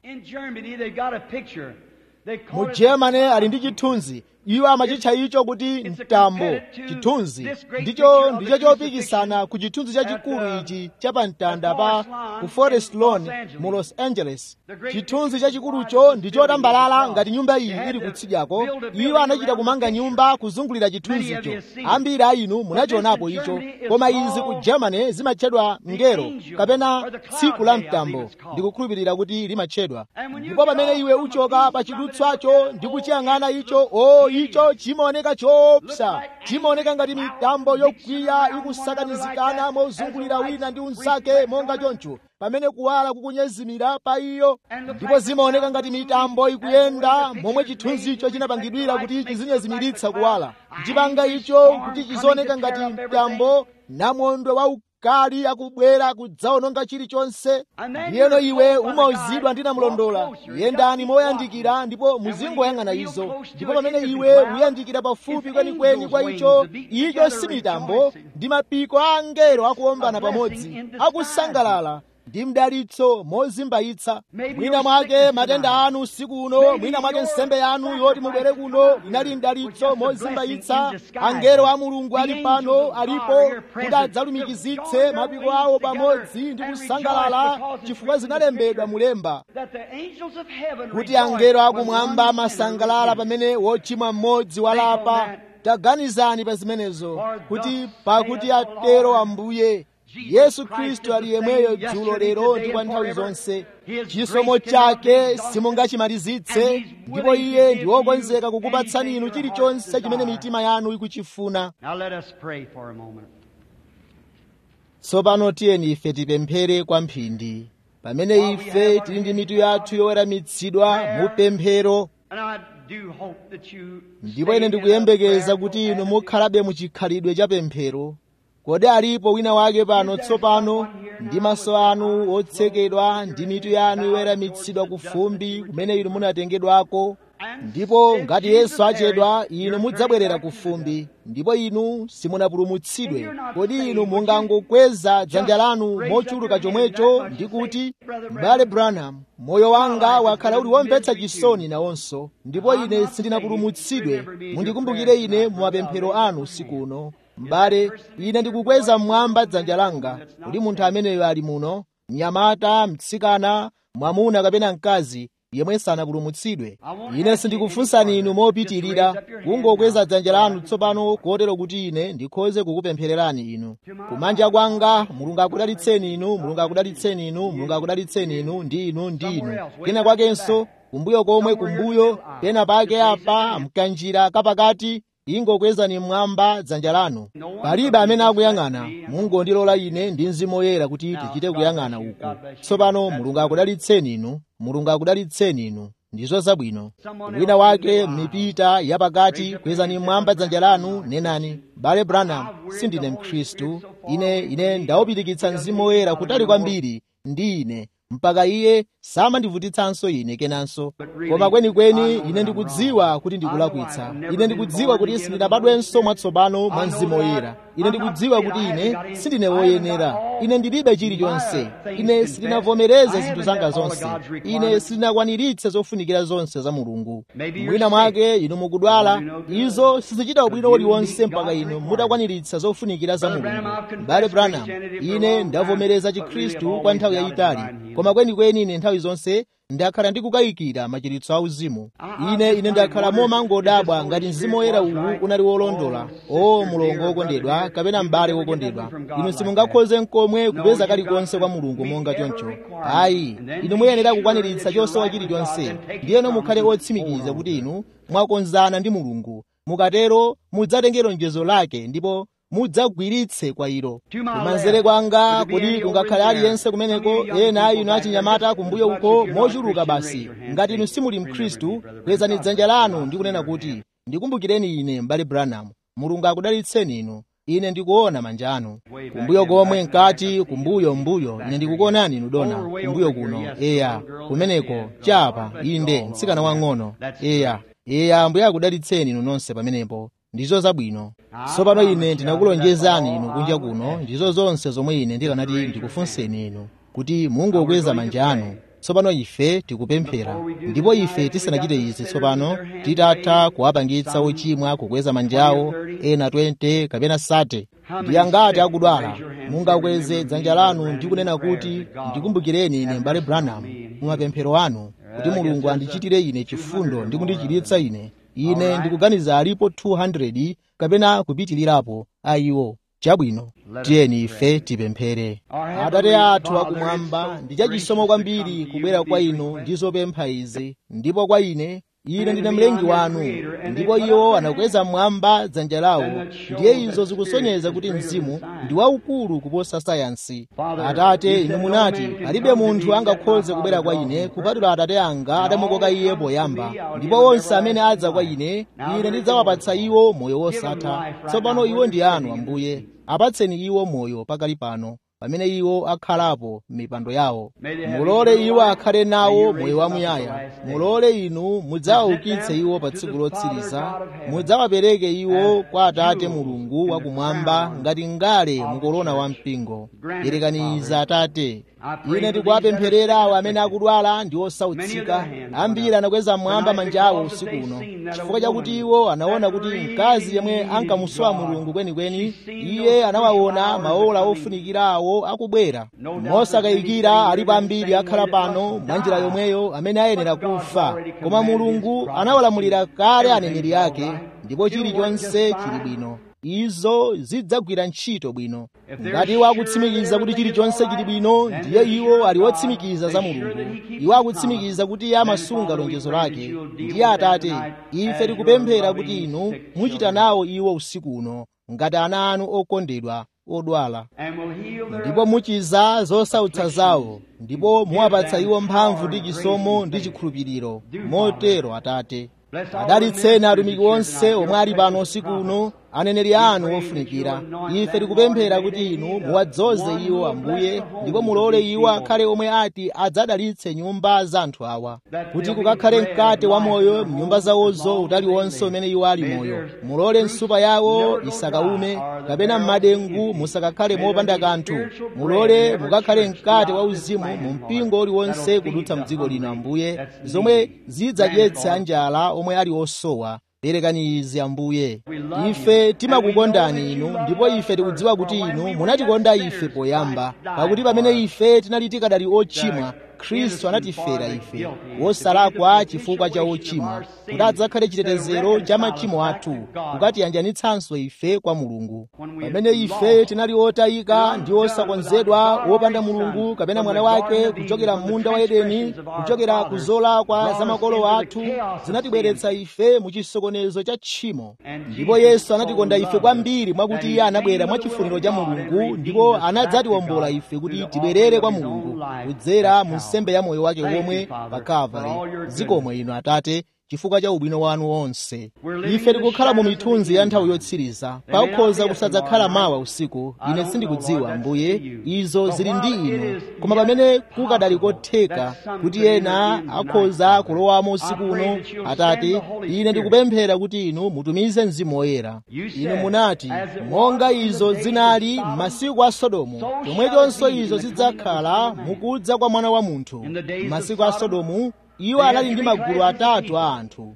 mu germany ali ndi chithunzi iwo amachitcha icho kuti mtambo chithunzi ndicho ndicho chopikisana ku chithunzi chachikulu ichi cha pamtanda pa ku forest lawn mu los angeles chithunzi chachikulucho ndi chotambalala ngati nyumba iyi ili kutsidyako iwo anachita kumanga nyumba kuzungulira chithunzicho ambiri a inu munachionapo icho koma izi ku germany zimatchedwa ngero kapena tsiku la mtambo ndikukhulupirira kuti limatchedwa ndipo pamene iwe uchoka pa chidutswacho ndi kuchiyang'ana icho o icho chimaoneka choopsa chimaoneka ngati mitambo yokwiya ikusakanizikana mozungulira wina ndi unzake monga choncho pamene kuwala kukunyezimira pa iyo ndipo zimaoneka ngati mitambo ikuyenda momwe chithunzicho chinapangidwira kuti chizinyezimiritsa kuwala chipanga icho kuti chizioneka ngati mtambo namondwe wa kali akubwera kudzaononga chilichonse ndiyeno iwe umauzidwa ndi namulondola yendani moyandikira ndipo muzingoyang'ana izo ndipo pamene iwe uyandikira pafupi kwenikweni kwa icho icho si mitambo ndi mapiko a angelo akuombana pamodzi akusangalala ndi mdalitso mozimbayitsa mwina mwake matenda anu usiku uno mwina mwake nsembe yanu yoti mubwere kuno inali mdalitso mozimbayitsa angelo a mulungu ali pano alipo kuti adzalumikizitse mapiko awo pamodzi ndi kusangalala chifukwa zinalembedwa mulemba kuti angelo akumwamba amasangalala pamene wochimwa mmodzi walapa taganizani pa zimenezo kuti pakuti atero ambuye yesu khristu ali yemweyo dzulo lero ndi kwa nthawi zonse chisomo chake simungachimalizitse ndipo iye ndi wokonzeka kukupatsani inu chilichonse chimene mitima yanu ikuchifuna tsopano tiyeni ife tipemphere kwa mphindi pamene ife tili ndi mitu yathu yoweramitsidwa mu pemphero ndipo ine ndikuyembekeza kuti inu mukhalabe muchikhalidwe cha pemphero kodi alipo wina wake pano tsopano ndi maso anu otsekedwa ndi mitu yanu iweramitsidwa ku fumbi kumene inu munatengedwako ndipo ngati yesu achedwa inu mudzabwerera ku fumbi ndipo inu simunapulumutsidwe kodi inu mungangokweza dzanja lanu mochuluka chomwecho ndi kuti m'bale branham moyo wanga wakhala uli womvetsa chisoni nawonso ndipo ine sindinapulumutsidwe mundikumbukire ine mu mapemphero anu usiku uno m'bale ine ndikukweza mmwamba dzanja langa kuti munthu ameneyo ali muno mnyamata mtsikana mwamuna kapena mkazi yemwe sanapulumutsidwe ine sindikufunsani inu mopitirira kungokweza dzanja lanu tsopano kotero kuti ine ndikhoze kukupemphererani inu kumanja kwanga mulungu akudalitseni inu mulungu akudalitseni inu mulungu akudalitseni inu ndi inu ndi inu kena kwakenso kumbuyo komwe kumbuyo pena pake apa mkanjira kapakati ingokwezani mmwamba dzanja lanu palibe amene akuyang'ana mungondilola ine ndi mzimu woyera kuti tichite kuyang'ana uku tsopano mulungu akudalitseni inu mulungu akudalitseni inu ndizo zabwino wina wake m'mipita yapakati kwezani mmwamba dzanja lanu nenani bale branham sindine mkhristu ine ine ndawupirikitsa mzimu woyera kutali kwambiri ndi ine mpaka iye samandivutitsanso ine kenanso koma kwenikweni ine ndikudziwa kuti ndikulakwitsa ine ndikudziwa kuti sindinabadwenso mwatsopano mwa mzimu woyera ine ndikudziwa kuti ine sindine woyenera ine ndilibe chilichonse ine sindinavomereze zinthu zanga zonse ine sindinakwaniritse zofunikira zonse za mulungu mwina mwake inu mukudwala izo sizichita ubwino uliwonse mpaka inu mutakwaniritsa zofunikira za mulungu mbale branham ine ndavomereza chikhristu kwa nthawi yayitali koma kwenikweni ine nthawi zonse ndakhala ndikukayikira machiritso auzimu ine ine ndakhala momangodabwa ngati mzimu woyera uwu unali wolondola o mulongo wokondedwa kapena m'bale wokondedwa inu simungakhoze nkomwe kupeza kalikonse kwa mulungu monga choncho ayi inu muyenera kukwaniritsa chosowa chilichonse ndiyeno mukhale otsimikiza kuti inu mwakonzana ndi mulungu mukatero mudzatenge lonjezo lake ndipo mudzagwiritse kwa ilo kumanzere kwanga kodi kungakhale aliyense kumeneko ena inu achinyamata kumbuyo uko mochuluka basi ngati inu simuli mkhristu kwezani dzanja lanu ndi kunena kuti ndikumbukireni ine m'bale branham mulungu akudalitseni inu ine ndikuona manja anu kumbuyo komwe mkati kumbuyo mbuyo ine ndikukuonani inu dona kumbuyo kuno eya kumeneko chapa inde mtsikana wang'ono eya eya ambuye akudalitseni inu nonse pamenepo ndizo zabwino tsopano ine ndinakulonjezani inu kunja kuno ndizo zonse zomwe ine ndikanati ndikufunseni inu kuti mungokweza manja anu tsopano ife tikupemphera ndipo ife tisanachite izi tsopano titatha kuwapangitsa ochimwa kukweza manjawo ena 20 kapena sate ndi angati akudwala mungakweze dzanja lanu ndi kunena kuti ndikumbukireni ine mbale branham mumapemphero anu kuti mulungu andichitire ine chifundo ndi kundichiritsa ine ine ndikuganiza alipo 200 kapena kupitilirapo ayiwo chabwino tiyeni ife tipemphere atate athu akumwamba ndi chachisomo kwambiri kubwera kwa inu ndi zopempha izi ndipo kwa ine ine ndine mlengi wanu ndipo iwo anakweza mmwamba dzanja lawo ndiye izo zikusonyeza kuti mzimu ndi waukulu kuposa sayansi atate inu munati palibe munthu angakhoze kubwera kwa ine kupatula atate anga adamukoka iye poyamba ndipo onse amene adza kwa ine ine ndidzawapatsa iwo moyo wosatha tsopano iwo ndi anu ambuye apatseni iwo moyo pakali pano pamene iwo akhalapo m'mipando yawo mulole iwo akhale nawo moyo wamuyaya mulole inu mudzawaukitse iwo pa tsiku lotsiriza mudzawapereke iwo kwa atate mulungu wakumwamba ngati ngale mukolona wampingo yerekaniza atate ine ndikuwapempherera awo amene akudwala ndi osautsika ambiri anakweza mmwamba manja awo usiku uno chifukwa chakuti iwo anaona kuti mkazi yemwe ankamusowa mulungu kwenikweni iye anawaona maola ofunikira awo akubwera mosakayikira alipo ambiri akhala pano mwa njira yomweyo amene ayenera kufa koma mulungu anawalamulira kale aneneri ake ndipo chilichonse chili bwino izo zidzagwira ntchito bwino ngati iwo akutsimikiza kuti chilichonse chili bwino ndiye iwo ali otsimikiza za mulungu iwo akutsimikiza kuti iye amasunga lonjezo lake ndiye atate ife tikupemphera kuti inu muchita nawo iwo usiku uno ngati ana anu okondedwa odwala ndipo muchiza zosautsa zawo ndipo muwapatsa iwo mphamvu ndi chisomo ndi chikhulupiriro motero atate adalitseni atumiki onse omwe ali pano usiku uno aneneri anu ofunikira ife tikupemphera kuti inu muwadzoze iwo ambuye ndipo mulole iwo akhale omwe ati adzadalitse nyumba za anthu awa kuti kukakhale mkate wa moyo mnyumba zawozo utali wonse umene iwo ali moyo mulole nsupa yawo isakaume kapena m'madengu musakakhale mopanda kanthu mulole mukakhale mkate wa uzimu mu mpingo uliwonse kudutsa mdziko lino ambuye zomwe zidzadyetse anjala omwe ali osowa perekani izi ambuye ife timakukondani inu ndipo ife tikudziwa kuti inu munatikonda ife poyamba pakuti pamene ife tinali tikadali ochimwa khristu anatifera ife wosalakwa chifukwa cha ochimwa kuti adzakhale chitetezero cha machimo athu kukatiyanjanitsanso ife kwa mulungu pamene ife tinali otayika ndi osakonzedwa wopanda mulungu kapena mwana wake kuchokera m'munda wa edeni kuchokera ku zolakwa za makolo athu zinatibweretsa ife mu chisokonezo cha tchimo ndipo yesu anatikonda ife kwambiri mwakuti iye anabwera mwa chifuniro cha mulungu ndipo anadzatiwombola ife kuti tibwerere kwa mulungu kudzera mu nsembe ya moyo wake womwe pa kalvari zikomwe inu atate chifukwa cha ubwino wanu wonse ife tikukhala mu mithunzi ya nthawi yotsiriza pakhoza kusadzakhala mawa usiku ine sindikudziwa mbuye izo zili ndi inu koma pamene kukadali kotheka kuti ena akhoza kulowamo usiku uno atate ine ndikupemphera kuti inu mutumize mzimu woyera inu munati monga izo zinali m'masiku a sodomu chomwechonso izo zidzakhala mukudza kwa mwana wa munthu m'masiku a sodomu iwo anali ndi magulu atatu a anthu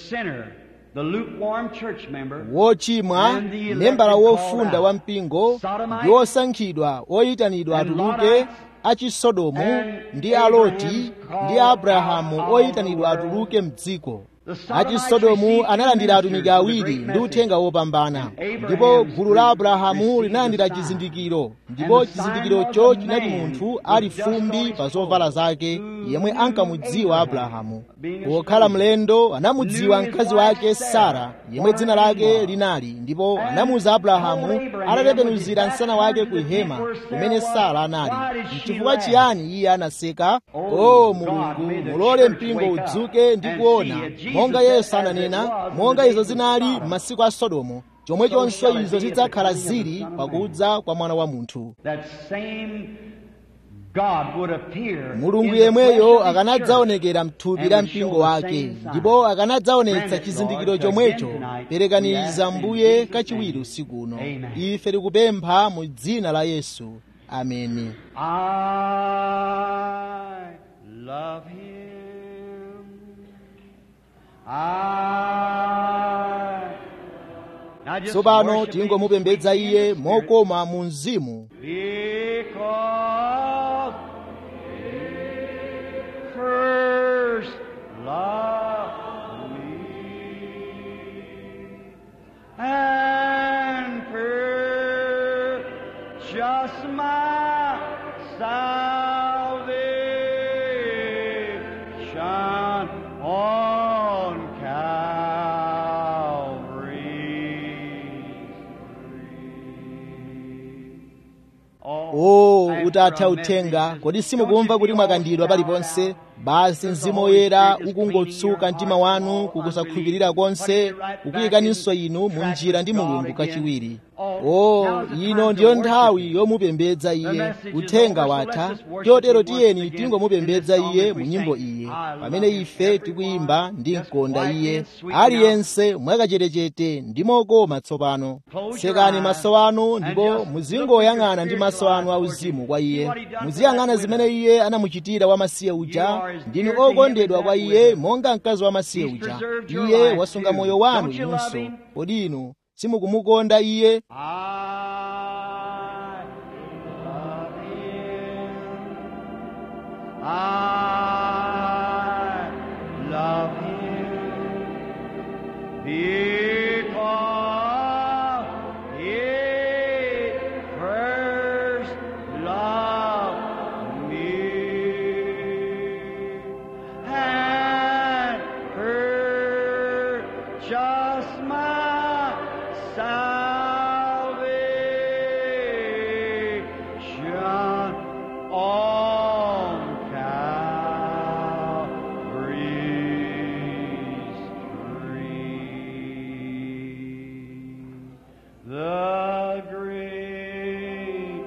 wochimwa membala wofunda wa mpingo ndi osankhidwa oyitanidwa atuluke achisodomu ndi aloti ndi abrahamu oyitanidwa atuluke mdziko achisodomu analandira atumiki awiri ndi uthenga wopambana ndipo gulu la abrahamu linalandira chizindikiro ndipo chizindikirocho chinati munthu ali fumbi pa zovala zake yemwe ankamudziwa abrahamu pokhala mlendo anamudziwa mkazi wake sara yemwe dzina lake linali ndipo anamuza abrahamu atatembenuzira msana wake ku hema kumene sara anali chifukwa chiyani iye anaseka o mulungu mulole mpingo udzuke ndi kuona monga yesu ananena monga izo zinali m'masiku a sodomu chomwechonso izo zidzakhala zili pakudza kwa mwana wa munthu mulungu yemweyo akanadzaonekera mthupi la mpingo wake ndipo akanadzaonetsa chizindikiro chomwecho perekaniza mbuye kachiwiri usiku uno ife tikupempha mu dzina la yesu ameni tsopano tingomupembedza iye mokoma mu mzimu and purchase my salvation on o utatha uthenga kodi simukumva kuti mwakandidwa paliponse basi mzimu woyera ukungotsuka mtima wanu kukusakhulupirira konse kukuyikaninso inu mu njira ndi mulungu kachiwiri o ino ndiyo nthawi yomupembedza iye uthenga watha chotero tiyeni tingomupembedza iye mu nyimbo iye pamene ife tikuyimba ndi mkonda iye aliyense mwakachetechete ndi mokoma tsopano tsekani maso anu ndipo muzingoyang'ana ndi maso anu auzimu kwa iye muziyang'ana zimene iye anamuchitira wamasiye uja ndinu okondedwa kwa iye monga mkazi wamasiye uja iye wasunga moyo wanu inunso kodi inu simukumukonda iye I love him because he first loved me and purchased my salvation on Calvary's tree. The great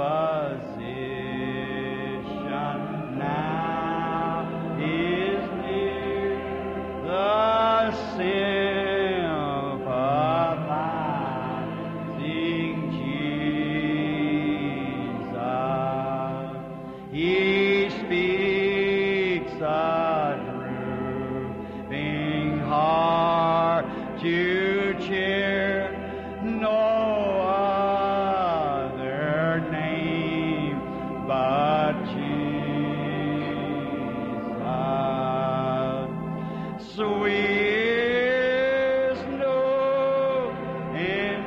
physician now is near. The sympathizing Jesus. He speaks a drooping heart to cheer. No other name but Jesus. Sweet snow and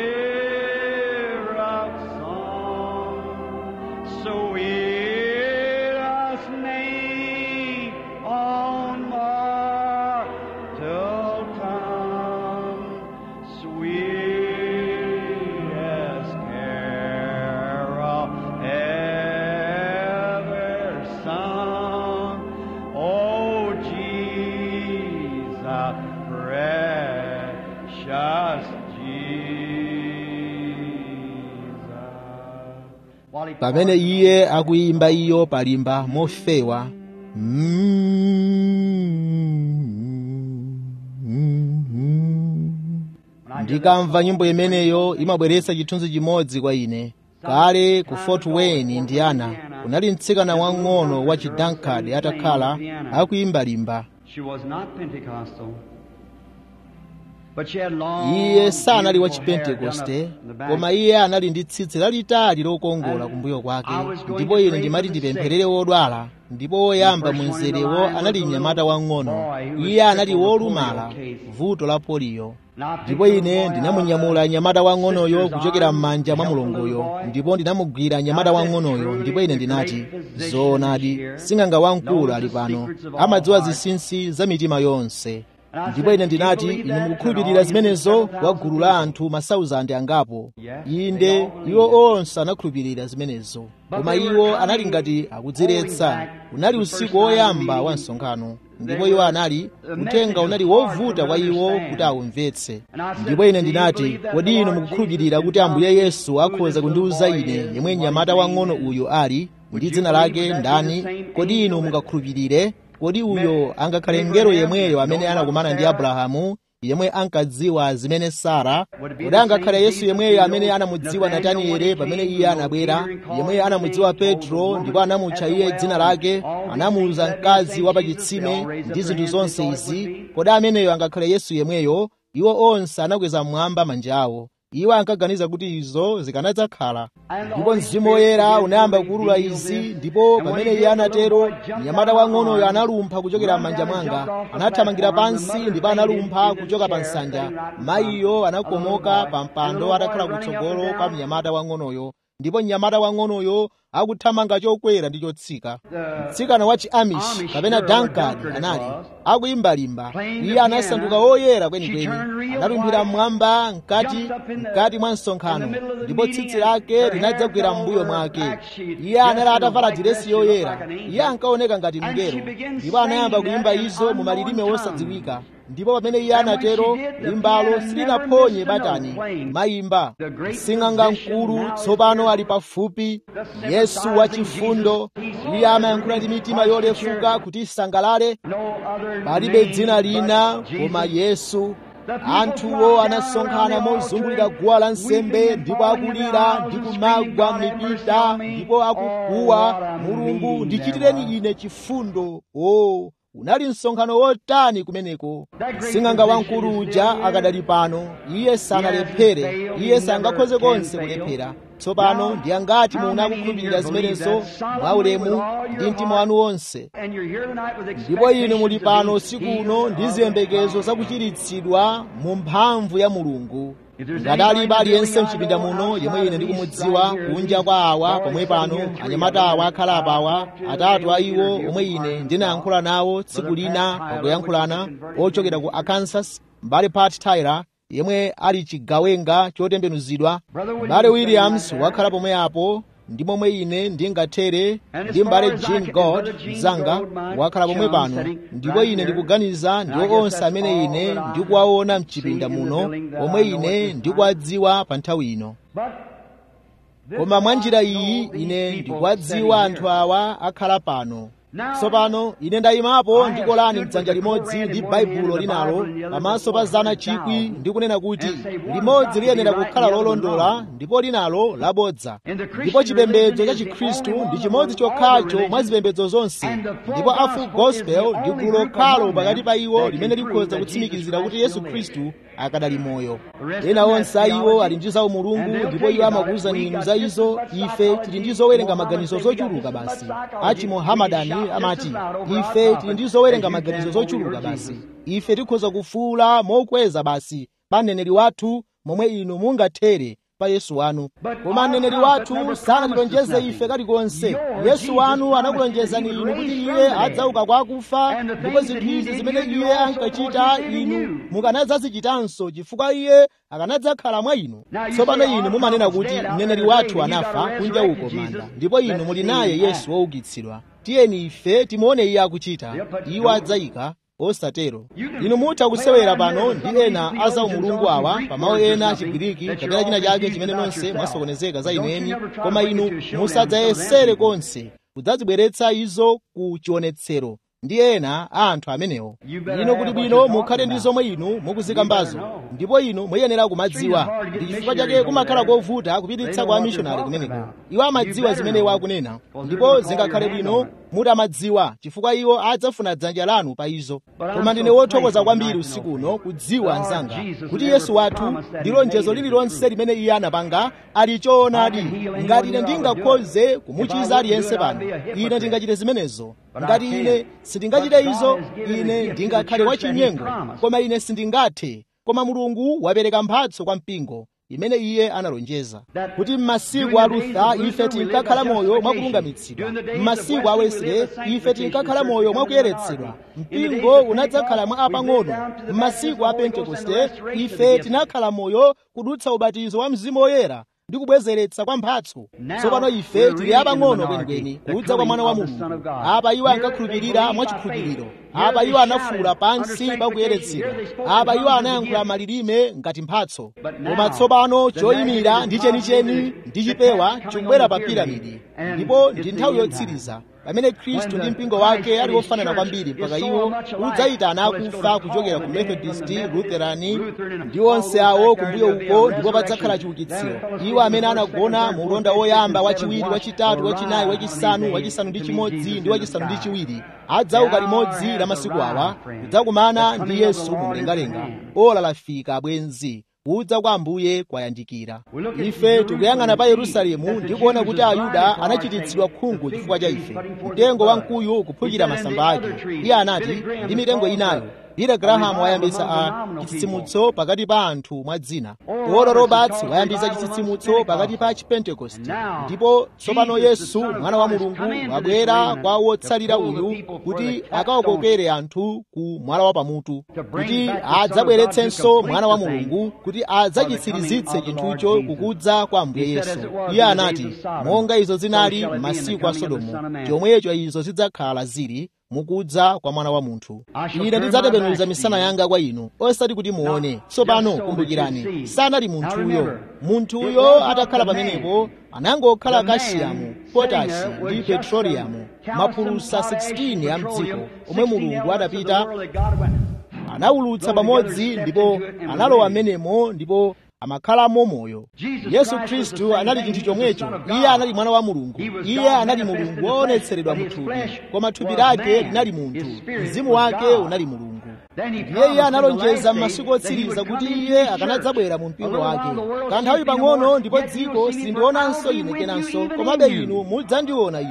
syrup song, sweetest name on mortal tongue, sweetest carol ever sung. Oh, Jesus, precious Jesus. While he pamene iye akuyimba iyo palimba mofewa ndikamva nyimbo imeneyo imabweretsa chithunzi chimodzi kwa ine kale ku fort wayne indiana kunali mtsikana wang'ono wa chidankard atakhala akuyimbalimba She was not Pentecostal. But she had long, iye sanali wa beautiful hair done up chipentekoste in the back. koma iye anali ndi tsitsi lalitali lokongola kumbuyo kwake ndipo ine ndimati ndipempherere wodwala ndipo woyamba mu mzerewo anali mnyamata wang'ono iye anali wolumala vuto la poliyo ndipo ine ndinamunyamula nyamata wang'onoyo kuchokera m'manja mwa mulunguyo ndipo ndinamugwira nyamata wang'onoyo ndipo ine ndinati zoonadi sing'anga wamkulu ali pano amadziwa zinsinsi za mitima yonse ndipo ine ndinati inu mukukhulupirira zimenezo wa gulu la anthu masauzandi angapo inde iwo onse anakhulupirira zimenezo koma iwo anali ngati akudziretsa unali usiku woyamba wa msonkhano ndipo iwo anali uthenga unali wovuta kwa iwo kuti awumvetse ndipo ine ndinati kodi inu mukukhulupirira kuti ambuye yesu akhoza kundiwuza ine yemwe mnyamata wang'ono uyu ali ndi dzina lake ndani kodi inu mungakhulupirire kodi uyo angakhale mngelo yemweyo amene anakumana ndi abrahamu yemwe ankadziwa zimene sara kodi angakhale yesu yemweyo amene anamudziwa nataniele pamene iye anabwera yemwe anamudziwa petro ndipo anamutcha iye dzina lake anamuwuza mkazi wa pachitsime ndi zinthu zonse izi kodi ameneyo angakhale yesu yemweyo iwo onse anakweza mmwamba manja awo iwo ankaganiza kuti izo zikanadzakhala ndipo mzimu woyera unayamba kuulula izi ndipo pamene iye anatero mnyamata wang'onoyo analumpha kuchokera m'manja mwanga anathamangira pansi ndipo analumpha kuchoka pa nsanja mayiyo anakomoka pa mpando atakhala kutsogolo kwa mnyamata wang'onoyo ndipo mnyamata wang'onoyo akuthamanga chokwera ndi chotsika mtsikana wa chiamish kapena dankard anali akuyimbalimba iye anasanduka woyera kwenikweni analumphira mmwamba mkati mkati mwa msonkhano ndipo tsitsi lake linadzagwera m'mbuyo mwake iye anali atavala diresi yoyera iye ankaoneka ngati mngelo ndipo anayamba kuyimba izo mu malilime wosadziwika ndipo pamene iye anatero limbalo silinaphonye batani mayimba sing'anga mkulu tsopano ali pafupi yesu wachifundo iye amayankhula ndi mitima yolefuka kuti isangalale palibe dzina lina koma yesu anthuwo anasonkhana mozungulira guwa lansembe ndipo akulira ndi kumagwa mipita ndipo akukuwa mulungu ndichitireni ine chifundo o unali msonkhano wotani kumeneko sing'anga wamkulu uja akadali pano iye sanalephere iye sangakhoze konse kulephera tsopano ndi angati munakukhulupirira zimenezo mwaulemu ndi mtima wanu wonse ndipo inu muli pano usiku uno ndi ziyembekezo zakuchiritsidwa mu mphamvu ya mulungu ngati alipo aliyense mchipinda muno yemwe ine ndikumudziwa kunja kwa awa pomwe pano anyamata awa akhala apawa atatu a iwo omwe ine ndinayankhula nawo tsiku lina pakuyankhulana ochokera ku arkansas mbale pat tyler yemwe ali chigawenga chotembenuzidwa mbale williams wakhala pomwe apo ndi momwe ine ndingathere ndi mbale jean god mzanga wakhala pomwe pano ndipo ine ndikuganiza ndiwo onse amene ine ndikuwaona mchipinda muno omwe ine ndikuwadziwa pa nthawi ino koma mwa njira iyi ine ndikuwadziwa anthu awa akhala pano tsopano ine ndayimapo ndikolani mdzanja limodzi ndi baibulo linalo pamaso pa zana chikwi ndikunena kuti limodzi liyenera kukhala lolondola ndipo linalo labodza ndipo chipembedzo cha chikhristu ndi chimodzi chokhacho mwa zipembedzo zonse ndipo a full gospel ndi gulu lokhalo pakati pa iwo limene likhoza kutsimikizira kuti yesu khristu akadali moyo ena onse a iwo ali ndi zawo mulungu ndipo iwo amakuwuzani inu za izo ife tili ndi zowerenga maganizo zochuluka basi achimohamadani amati ife tili ndi zowerenga maganizo zochuluka basi ife tikhoza kufuula mokweza basi pa mneneri wathu momwe inu mungathere pa yesu wanu koma mneneri wathu sanatilonjeze ife kalikonse yesu wanu anakulonjezani inu kuti iye adzauka kwa akufa ndipo zinthu izi zimene iye ankachita inu mukanadzazichitanso chifukwa iye akanadzakhala mwa inu tsopano inu mumanena kuti mneneri wathu anafa kunja uko manda ndipo inu muli naye yesu woukitsidwa tiyeni ife timuone iye akuchita iwo adzayika osatero inu mutha kusewera pano ndi ena a umulungu awa pamawu ena achigiriki kapena china chake chimene nonse mwasokonezeka za inu eni koma inu musadzayesere konse kudzazibweretsa izo ku chionetsero ndi ena a anthu amenewo inu kuti bwino mukhale ndi zomwe inu mukuzikambazo ndipo inu muyenera kumadziwa ndi chifukwa chake kumakhala kovuta kupititsa kwa amishonari kumeneko iwo amadziwa zimene iwo akunena ndipo zingakhale bwino mutamadziwa chifukwa iwo adzafuna dzanja lanu pa izo koma ndine wothokoza kwambiri usiku uno kudziwa anzanga kuti yesu wathu ndi lonjezo lililonse limene iye anapanga ali choonadi ngati ine ndingakhoze kumuchiza aliyense pano ine ndingachite zimenezo ngati ine sindingachite izo ine ndingakhale wachinyengo koma ine sindingathe koma mulungu wapereka mphatso kwa mpingo imene iye analonjeza kuti m'masiku a lutha ife tinkakhala moyo mwakulungamitsidwa m'masiku a wesley ife tinkakhala moyo mwakuyeretsedwa mpingo unadzakhala mwa apang'ono m'masiku a pentekoste ife tinakhala moyo kudutsa ubatizo wa mzimu woyera ndi kubwezeretsa kwa mphatso tsopano ife tili apang'ono kwenikweni kudza kwa mwana wa mulungu apa iwo ankakhulupirira mwachikhulupiriro apa iwo anafuula pansi pakuyeretsedwa apa iwo anayankhula malilime ngati mphatso koma tsopano choyimira ndi chenicheni ndi chipewa chikubwera pa piramidi ndipo ndi nthawi yotsiriza pamene khristu ndi mpingo wake ali wofanana kwambiri mpaka iwo udzayitana akufa kuchokera ku methodist lutherani ndi onse awo kumbuyo uko ndipo padzakhala chiukitsiro iwo amene anagona mu ulonda woyamba wachiwiri wachitatu wachinayi wachisanu wachisanu ndi chimodzi ndi wachisanu ndi chiwiri adzauka limodzi la masiku awa kudzakumana ndi yesu mu mlengalenga ola lafika bwenzi kudza kwa ambuye kwayandikira ife tikuyang'ana pa yerusalemu ndi kuona kuti ayuda anachititsidwa khungu chifukwa cha ife mtengo wamkuyu kuphukira masamba ake iye anati ndi mitengo inayo Billy Graham wayambitsa a chitsitsimutso pakati pa anthu mwa dzina Oral Roberts wayambitsa chitsitsimutso pakati pa chipentekosti ndipo tsopano yesu mwana wa mulungu wabwera kwa wotsalira uyu kuti akawakokere anthu ku mwala wa pamutu kuti adzabweretsenso mwana wa mulungu kuti adzachitsirizitse chinthucho kukudza kwa ambuye yesu iye anati monga izo zinali m'masiku a sodomu chomwecho izo zidzakhala zili mukudza kwa mwana wa munthu ine ndidzatembenuza misana yanga kwa inu osati kuti muone tsopano kumbukirani sanali munthuyo munthuyo atakhala pamenepo anangokhala kashiyamu potasi ndi petroliyamu mapulusa 16 a mdziko omwe mulungu adapita anawulutsa pamodzi ndipo analowa m'menemo ndipo amakhalamo moyo yesu khristu anali chinthu chomwecho iye anali mwana wa mulungu iye anali mulungu woonetseredwa mu thupi koma thupi lake linali munthu mzimu wake unali mulungu ndiye iye analonjeza m'masiku otsiriza kuti iye akanadzabwera mu mpingo wake kanthawi pang'ono ndipo dziko sindionanso ine kenanso komabe inu mudzandiona ine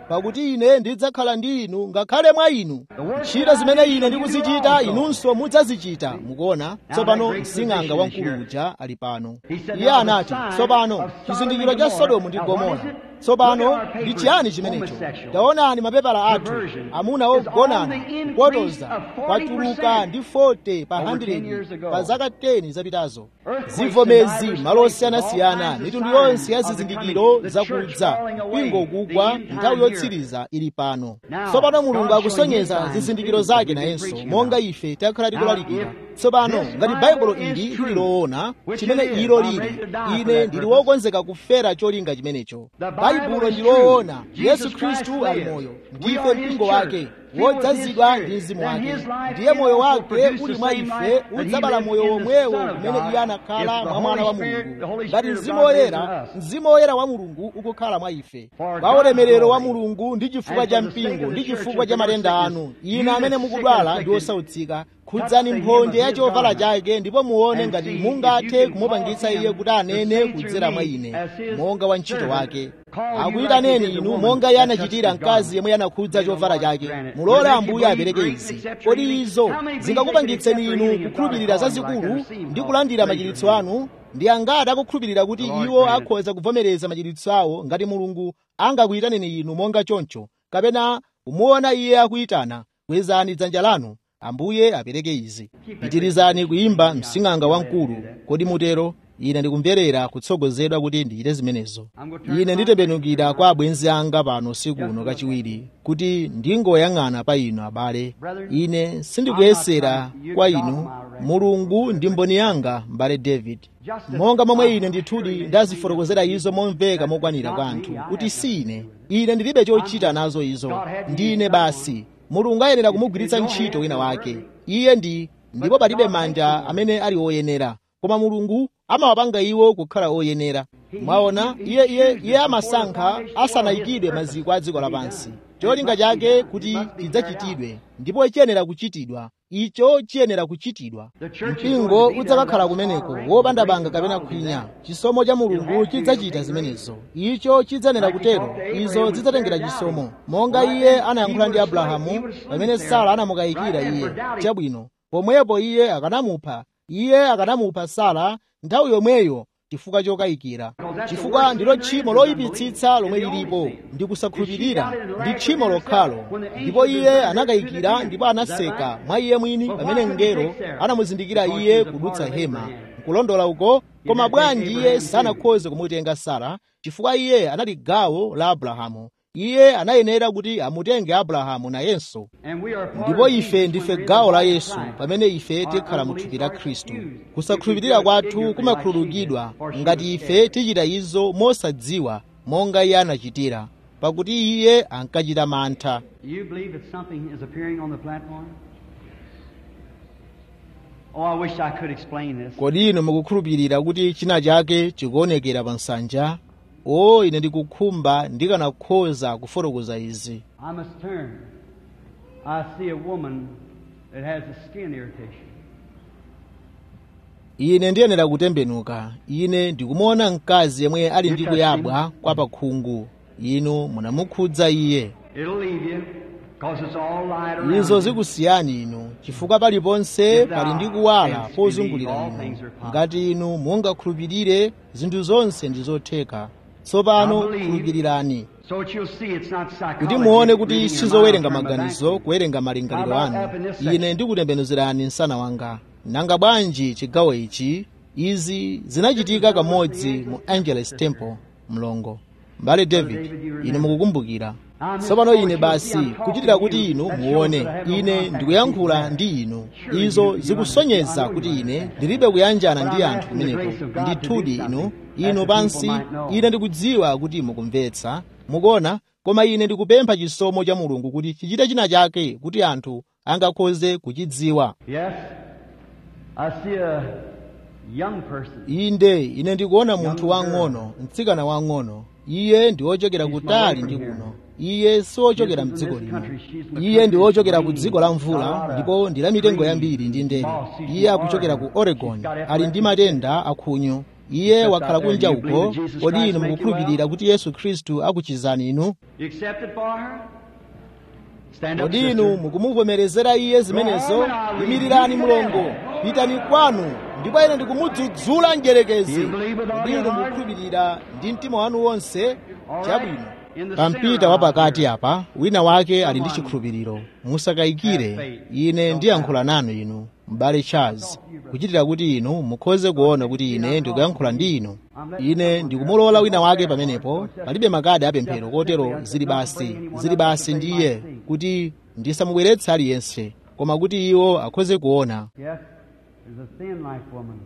pakuti ine ndidzakhala ndi inu ngakhale mwa inu ntchito zimene ine ndikuzichita inunso mudzazichita mukuona tsopano msing'anga wamkulu uja ali pano iye anati tsopano chizindikiro cha sodomu ndi gomora tsopano ndi chiyani chimenecho taonani mapepala athu amuna ogonana kupotoza kwatuluka ndi 40 pa 100 pa zaka 10 zapitazo zivomezi malo osiyanasiyana mitundu yonse ya zizindikiro zakudza mpingo ukugwa nthawi yotsiriza ili pano tsopano mulungu akusonyeza zizindikiro zake nayenso monga ife takhala tikulalikira tsopano ngati baibulo ili lili loona chimene ilo lili ine ndili wokonzeka kufera cholinga chimenecho baibulo ndi loona yesu khristu ali moyo ndife mpingo wake wodzazidwa ndi mzimu wake ndiye moyo wake uli mwa ife udzabala moyo womwewo umene iye anakhala mwa mwana wa mulungu ngati mzimu woyera mzimu woyera wa mulungu ukukhala mwa ife kwa ulemerero wa mulungu ndi chifukwa cha mpingo ndi chifukwa cha matenda anu ine amene mukudwala ndi osautsika khudzani mphonje ya chovala chake ndipo muone ngati mungathe kumupangitsa iye kuti anene kudzera mwa ine monga wa ntchito wake akuyitaneni inu monga iye anachitira mkazi yemwe anakhudza chovala chake mulole ambuye apereke izi kodi izo zingakupangitseni inu kukhulupirira zazikulu ndi kulandira machiritso anu ndi angati akukhulupirira kuti iwo akhoza kuvomereza machiritso awo ngati mulungu angakuyitaneni inu monga choncho kapena kumuona iye akuyitana kwezani dzanja lanu ambuye apereke izi pitirizani kuyimba msing'anga wamkulu kodi mutero ine ndikumverera kutsogozedwa kuti ndichite zimenezo ine nditembenukira kwa abwenzi anga pano usiku uno kachiwiri kuti ndingoyang'ana pa inu abale ine sindikuyesera kwa inu mulungu ndi mboni yanga m'bale david monga momwe ine ndithudi ndazifotokozera izo momveka mokwanira kwa anthu kuti si ine ine ndilibe chochita nazo izo ndine basi mulungu ayenera kumugwiritsa ntchito wina wake iye ndi ndipo palibe manja amene ali oyenera koma mulungu amawapanga iwo kukhala oyenera mwaona iye iye iye amasankha asanayikidwe maziko a dziko lapansi cholinga chake kuti chidzachitidwe ndipo chiyenera kuchitidwa icho chiyenera kuchitidwa mpingo udzakakhala kumeneko wopanda banga kapena khwinya chisomo cha mulungu chidzachita zimenezo icho chidzayenera kutero izo zidzatengera chisomo monga iye anayankhula ndi abrahamu pamene sara anamukayikira iye chabwino pomwepo iye akanamupha iye akanamupha sara nthawi yomweyo chifukwa chokayikira chifukwa ndilo tchimo loyipitsitsa lomwe lilipo ndi kusakhulupirira ndi tchimo lokhalo ndipo iye anakayikira ndipo anaseka mwa iye mwini pamene mngelo anamuzindikira iye kudutsa hema nkulondola uko koma bwanji iye sanakhoze kumutenga sara chifukwa iye anali gawo la abrahamu iye anayenera kuti amutenge abrahamu nayenso ndipo ife ndife gawo la yesu pamene ife tikhala mu thupi la khristu kusakhulupirira kwathu kumakhululukidwa ngati ife tichita izo mosadziwa monga iye anachitira pakuti iye ankachita mantha Do you believe that something is appearing on the platform? Oh, I wish I could explain this. kodi inu mukukhulupirira kuti china chake chikuonekera pa nsanja o ine ndikukhumba ndikanakhoza kufotokoza izi I must turn. I see a woman that has a skin irritation. ine ndiyenera kutembenuka ine ndikumuona mkazi yemwe ali ndi kuyabwa kwa pakhungu inu munamukhudza iye It'll leave you because it's all light around izo you. zikusiyani inu chifukwa paliponse pali ndi kuwala pozungulira inu ngati inu mungakhulupirire zinthu zonse ndi zotheka tsopano khulupirirani So that you'll see it's not psychology. kuti muone reading kuti your sizowerenga mind from the maganizo back. kuwerenga malingaliro How about anu up in this section? ine ndikutembenuzirani msana wanga nanga bwanji chigawo ichi izi zinachitika kamodzi mu angeles temple mlongo mbale david ine mukukumbukira tsopano ine basi kuchitira kuti inu muone ine ndikuyankhula ndi inu izo zikusonyeza kuti ine ndilibe kuyanjana ndi anthu kumeneko ndithudi inu inu pansi ine ndikudziwa kuti mukumvetsa mukuona koma ine ndikupempha chisomo cha mulungu kuti chichite china chake kuti anthu angakhoze kuchidziwa Yes. I see a young person. inde ine ndikuona munthu wang'ono mtsikana wang'ono iye ndi wochokera kutali ndi kuno iye siwochokera mdziko lino iye ndi wochokera ku dziko la mvula ndipo ndi la mitengo yambiri ndi ndere iye akuchokera ku oregon ali ndi matenda akhunyu iye wakhala kunja uko kodi inu mukukhulupirira kuti yesu khristu akuchizani inu You accept it for her? Stand up, kodi inu sister. mukumuvomerezera iye zimenezo imirirani mulongo pitani kwanu ndipo ine ndikumudzudzula mdierekezi kodi inu mukukhulupirira ndi mtima wanu wonse chabwino pampita wapakati apa wina wake ali ndi chikhulupiriro musakayikire ine ndiyankhula nanu inu m'bale charles kuchitira kuti inu mukhoze kuona kuti ine ndikuyankhula ndi inu ine ndikumulola wina wake pamenepo palibe makadi apemphero kotero zili basi zili basi ndiye kuti ndisamubweretse aliyense koma kuti iwo akhoze kuona Yes, there's a thin life woman.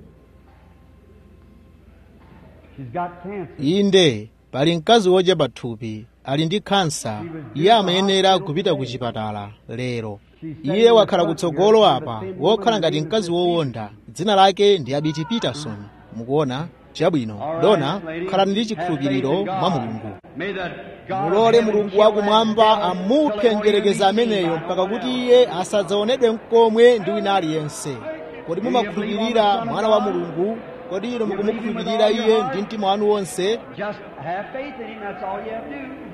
She's got cancer. inde pali mkazi wodya pathupi ali ndi khansa iye amayenera kupita ku chipatala lero iye wakhala kutsogolo apa wokhala ngati mkazi wowonda dzina lake ndi abiti peterson mukuona chabwino dona khalani ndi chikhulupiriro mwa mulungu May the God of mulole heaven mulungu kill that wakumwamba devil amuphe till njerekeza he be ameneyo seen by mpaka no one kuti else. iye asadzaonedwe mkomwe ndi wina aliyense kodi mumakhulupirira mwana wa mulungu kodi inu mukumukhulupirira iye ndi mtima wanu wonse Just have faith in him, that's all you have to do.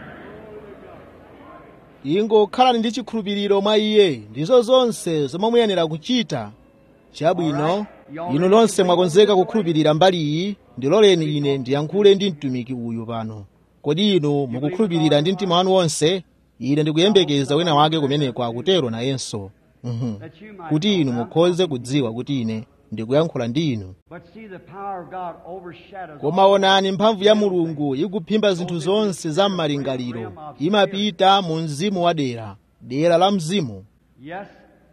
ingokhalani ndi chikhulupiriro mwa iye ndizo zonse zomwe muyenera kuchita chabwino inu nonse mwakonzeka kukhulupirira mbali iyi ndiloleni ine ndiyankhule ndi mtumiki uyu pano kodi inu mukukhulupirira ndi mtima wanu wonse ine ndikuyembekeza wina wake kumeneko akutero nayenso Mhm. That you might kuti inu know now. mukhoze kudziwa kuti ine ndikuyankhula ndi inu But see, the power of God overshadows koma onani mphamvu ya mulungu ikuphimba zinthu zonse za m'malingaliro imapita mu mzimu wa dera dera la mzimu Yes.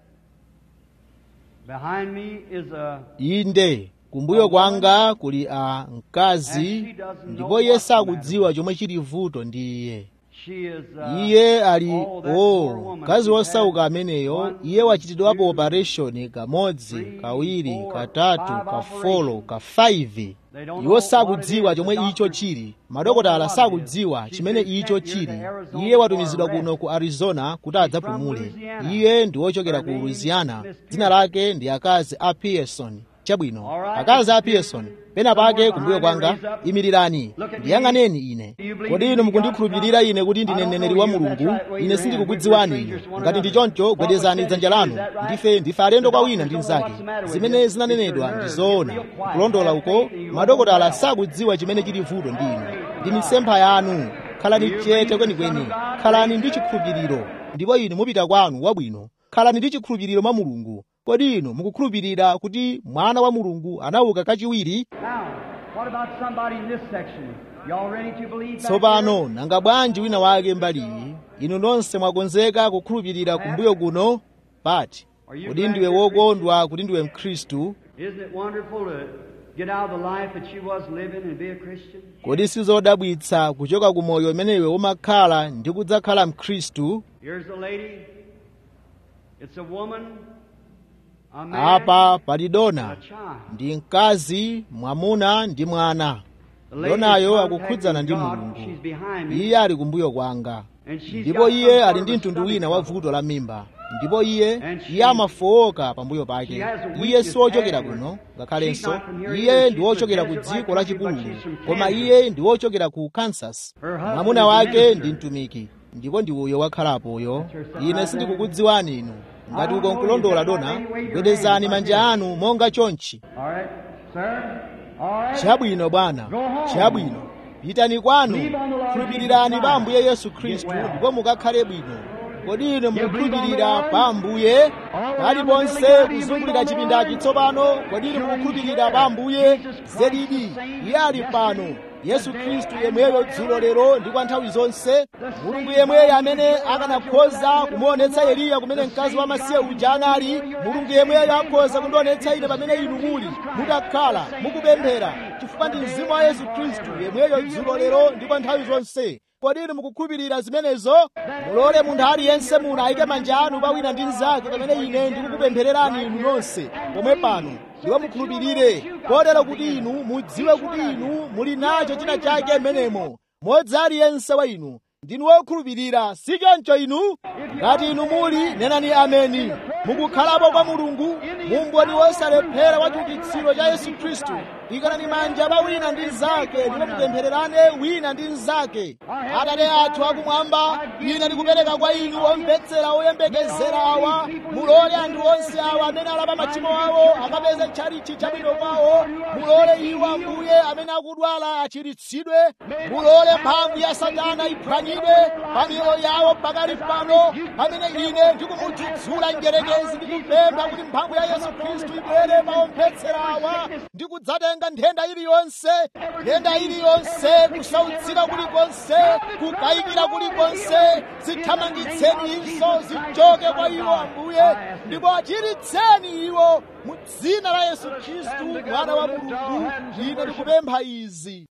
Behind me is a inde kumbuyo kwanga kuli a mkazi ndipo iye sakudziwa chomwe chili vuto ndi iye she is uh, iye ali oh, that o poor woman. mkazi She's wosauka had ameneyo one, iye wachitidwapo two, operation kamodzi three, kawiri four, katatu five kafolo operations. ka 5 They don't iwo know sakudziwa what it is. chomwe The icho doctors chili madokotala don't know what it sakudziwa is. chimene She's been icho sent here chili to Arizona iye watumizidwa for a kuno rest. ku arizona kuti She's adzapumule from Louisiana. iye ndi wochokera Her ku name louisiana is Miss dzina lake ndi akazi a pearson chabwino All right, akazi a Mr. pearson Pearson. pena pake Somewhere kumbuyo behind kwanga her, raise up. imirirani Look at me. ndiyang'aneni ine Do you believe kodi in inu me, mukundikhulupirira God's ine kuti I ndine don't mneneri know wa you. That's mulungu right. Wave ine your sindikukudziwani hand. inu We're strangers to one ngati ndi another. choncho What was gwedezani said dzanja to you, lanu is that right? ndife ndife alendo The kwa wina doctors ndi don't know mnzake what's the matter with zimene you. zinanenedwa It's your ndi nerves. zoona Get real quiet. kulondola Have uko faith and you won't madokotala well. sakudziwa chimene chili vuto ndi inu ndi mitsempha yanu khalani chete kwenikweni khalani ndi chikhulupiriro ndipo inu mupita kwanu wabwino khalani ndi chikhulupiriro mwa mulungu kodi inu mukukhulupirira kuti mwana wa mulungu anauka kachiwiri Now, what about somebody in this section? Y'all ready to believe back tsopano here? nanga bwanji wina wake mbali iyi inu nonse mwakonzeka kukhulupirira kumbuyo kuno pati kodi ndiwe wokondwa kuti ndiwe mkhristu Isn't it wonderful to get out of the life that she was living and be a Christian? kodi sizodabwitsa kuchoka ku moyo umene iwe umakhala ndi kudzakhala mkhristu Here's a lady. It's a woman, a man, apa pali and dona a child. ndi mkazi mwamuna ndi mwana The lady donayo is akukhudzana ndi contacting God. mulungu She's behind me. iye ali kumbuyo kwanga And she's ndipo got some iye sort ali of ndi a mtundu stomach wina wa trouble. vuto la mimba ndipo iye And she- iye amafowoka pambuyo pake She has a iye weakness siwochokera everywhere. kuno She's ngakhalenso not from here iye either. ndi She's wochokera from ku desert dziko right la country, but chipululu she's from koma Kansas. iye ndi wochokera ku kansas Her husband mwamuna is a wake minister. ndi mtumiki ndipo ndi uyo wakhalapoyo That's her son ine right sindikukudziwani inu ngati I uko don't know nkulondola you. dona Wave your gwedezani hand manja like anu monga chonchi All right, sir. All right. chabwino bwana Go home. chabwino pitani kwanu Believe on the Lord khulupirirani Jesus pa Christ. ambuye yesu Get khristu well. ndipo mukakhale bwino kodi inu You believe on the mukukhulupirira Lord? pa ambuye All around the paliponse building, how do you kuzungulira believe on the chipindachi Lord? tsopano kodi inu Sure you mukukhulupirira share. pa ambuye Jesus Christ zedidi the same iye ali pano yesterday, yesu today, khristu and yemweyo forever. dzulo lero ndi kwa nthawi zonse The mulungu same yemweyo God amene who raised akanakhoza Elijah kumuonetsa from the eliya kumene dead, mkazi the wa same masiya God uja who anali showed you mulungu your yemweyo actions akhoza today, kundionetsa ine it's the pamene inu Spirit of muli Jesus Christ, mutakhala the same mukupemphera yesterday, chifukwa ndi today, mzimu wa and yesu khristu forever. yemweyo Do you dzulo believe lero it? ndi kwa nthawi zonse kodi inu mukukhulupirira zimenezo mulole munthu aliyense muno ayike manja anu pa wina ndi mnzake pamene ine ndikukupemphererani inu nonse pomwe pano ndipo mukhulupirire kotero kuti inu mudziwe kuti inu muli nacho china chake m'menemo modzi aliyense wa inu ndinu wokhulupirira si choncho inu ngati inu muli nenani ameni mukukhalapo kwa mulungu mumboni wosalephera wa chiukitsiro cha yesu khristu ikanani manja pa wina ndi mnzake ndipo mupemphererane wina ndi mnzake atate athu akumwamba ine ndikupereka kwa inu omvetsera oyembekezera awa mulole anthu onse awa amene alapa machimo awo akapeze tchalichi chabwino kwawo mulole iwo ambuye amene akudwala achiritsidwe mulole mphamvu ya satana iphwanyidwe pa miyoyo yawo pakali pano pamene ine ndikumudzudzula njerekezi ndikupempha kuti mphamvu ya yesu khristu ibwere pa omvetsera awa ndikudzatenga nthenda iliyonse nthenda iliyonse kusautsika kulikonse kukayikira kulikonse zithamangitseni inso zichoke kwa iwo ambuye ndipo achiritseni iwo mu dzina la yesu khristu mwana wa mulungu ine ndikupempha izi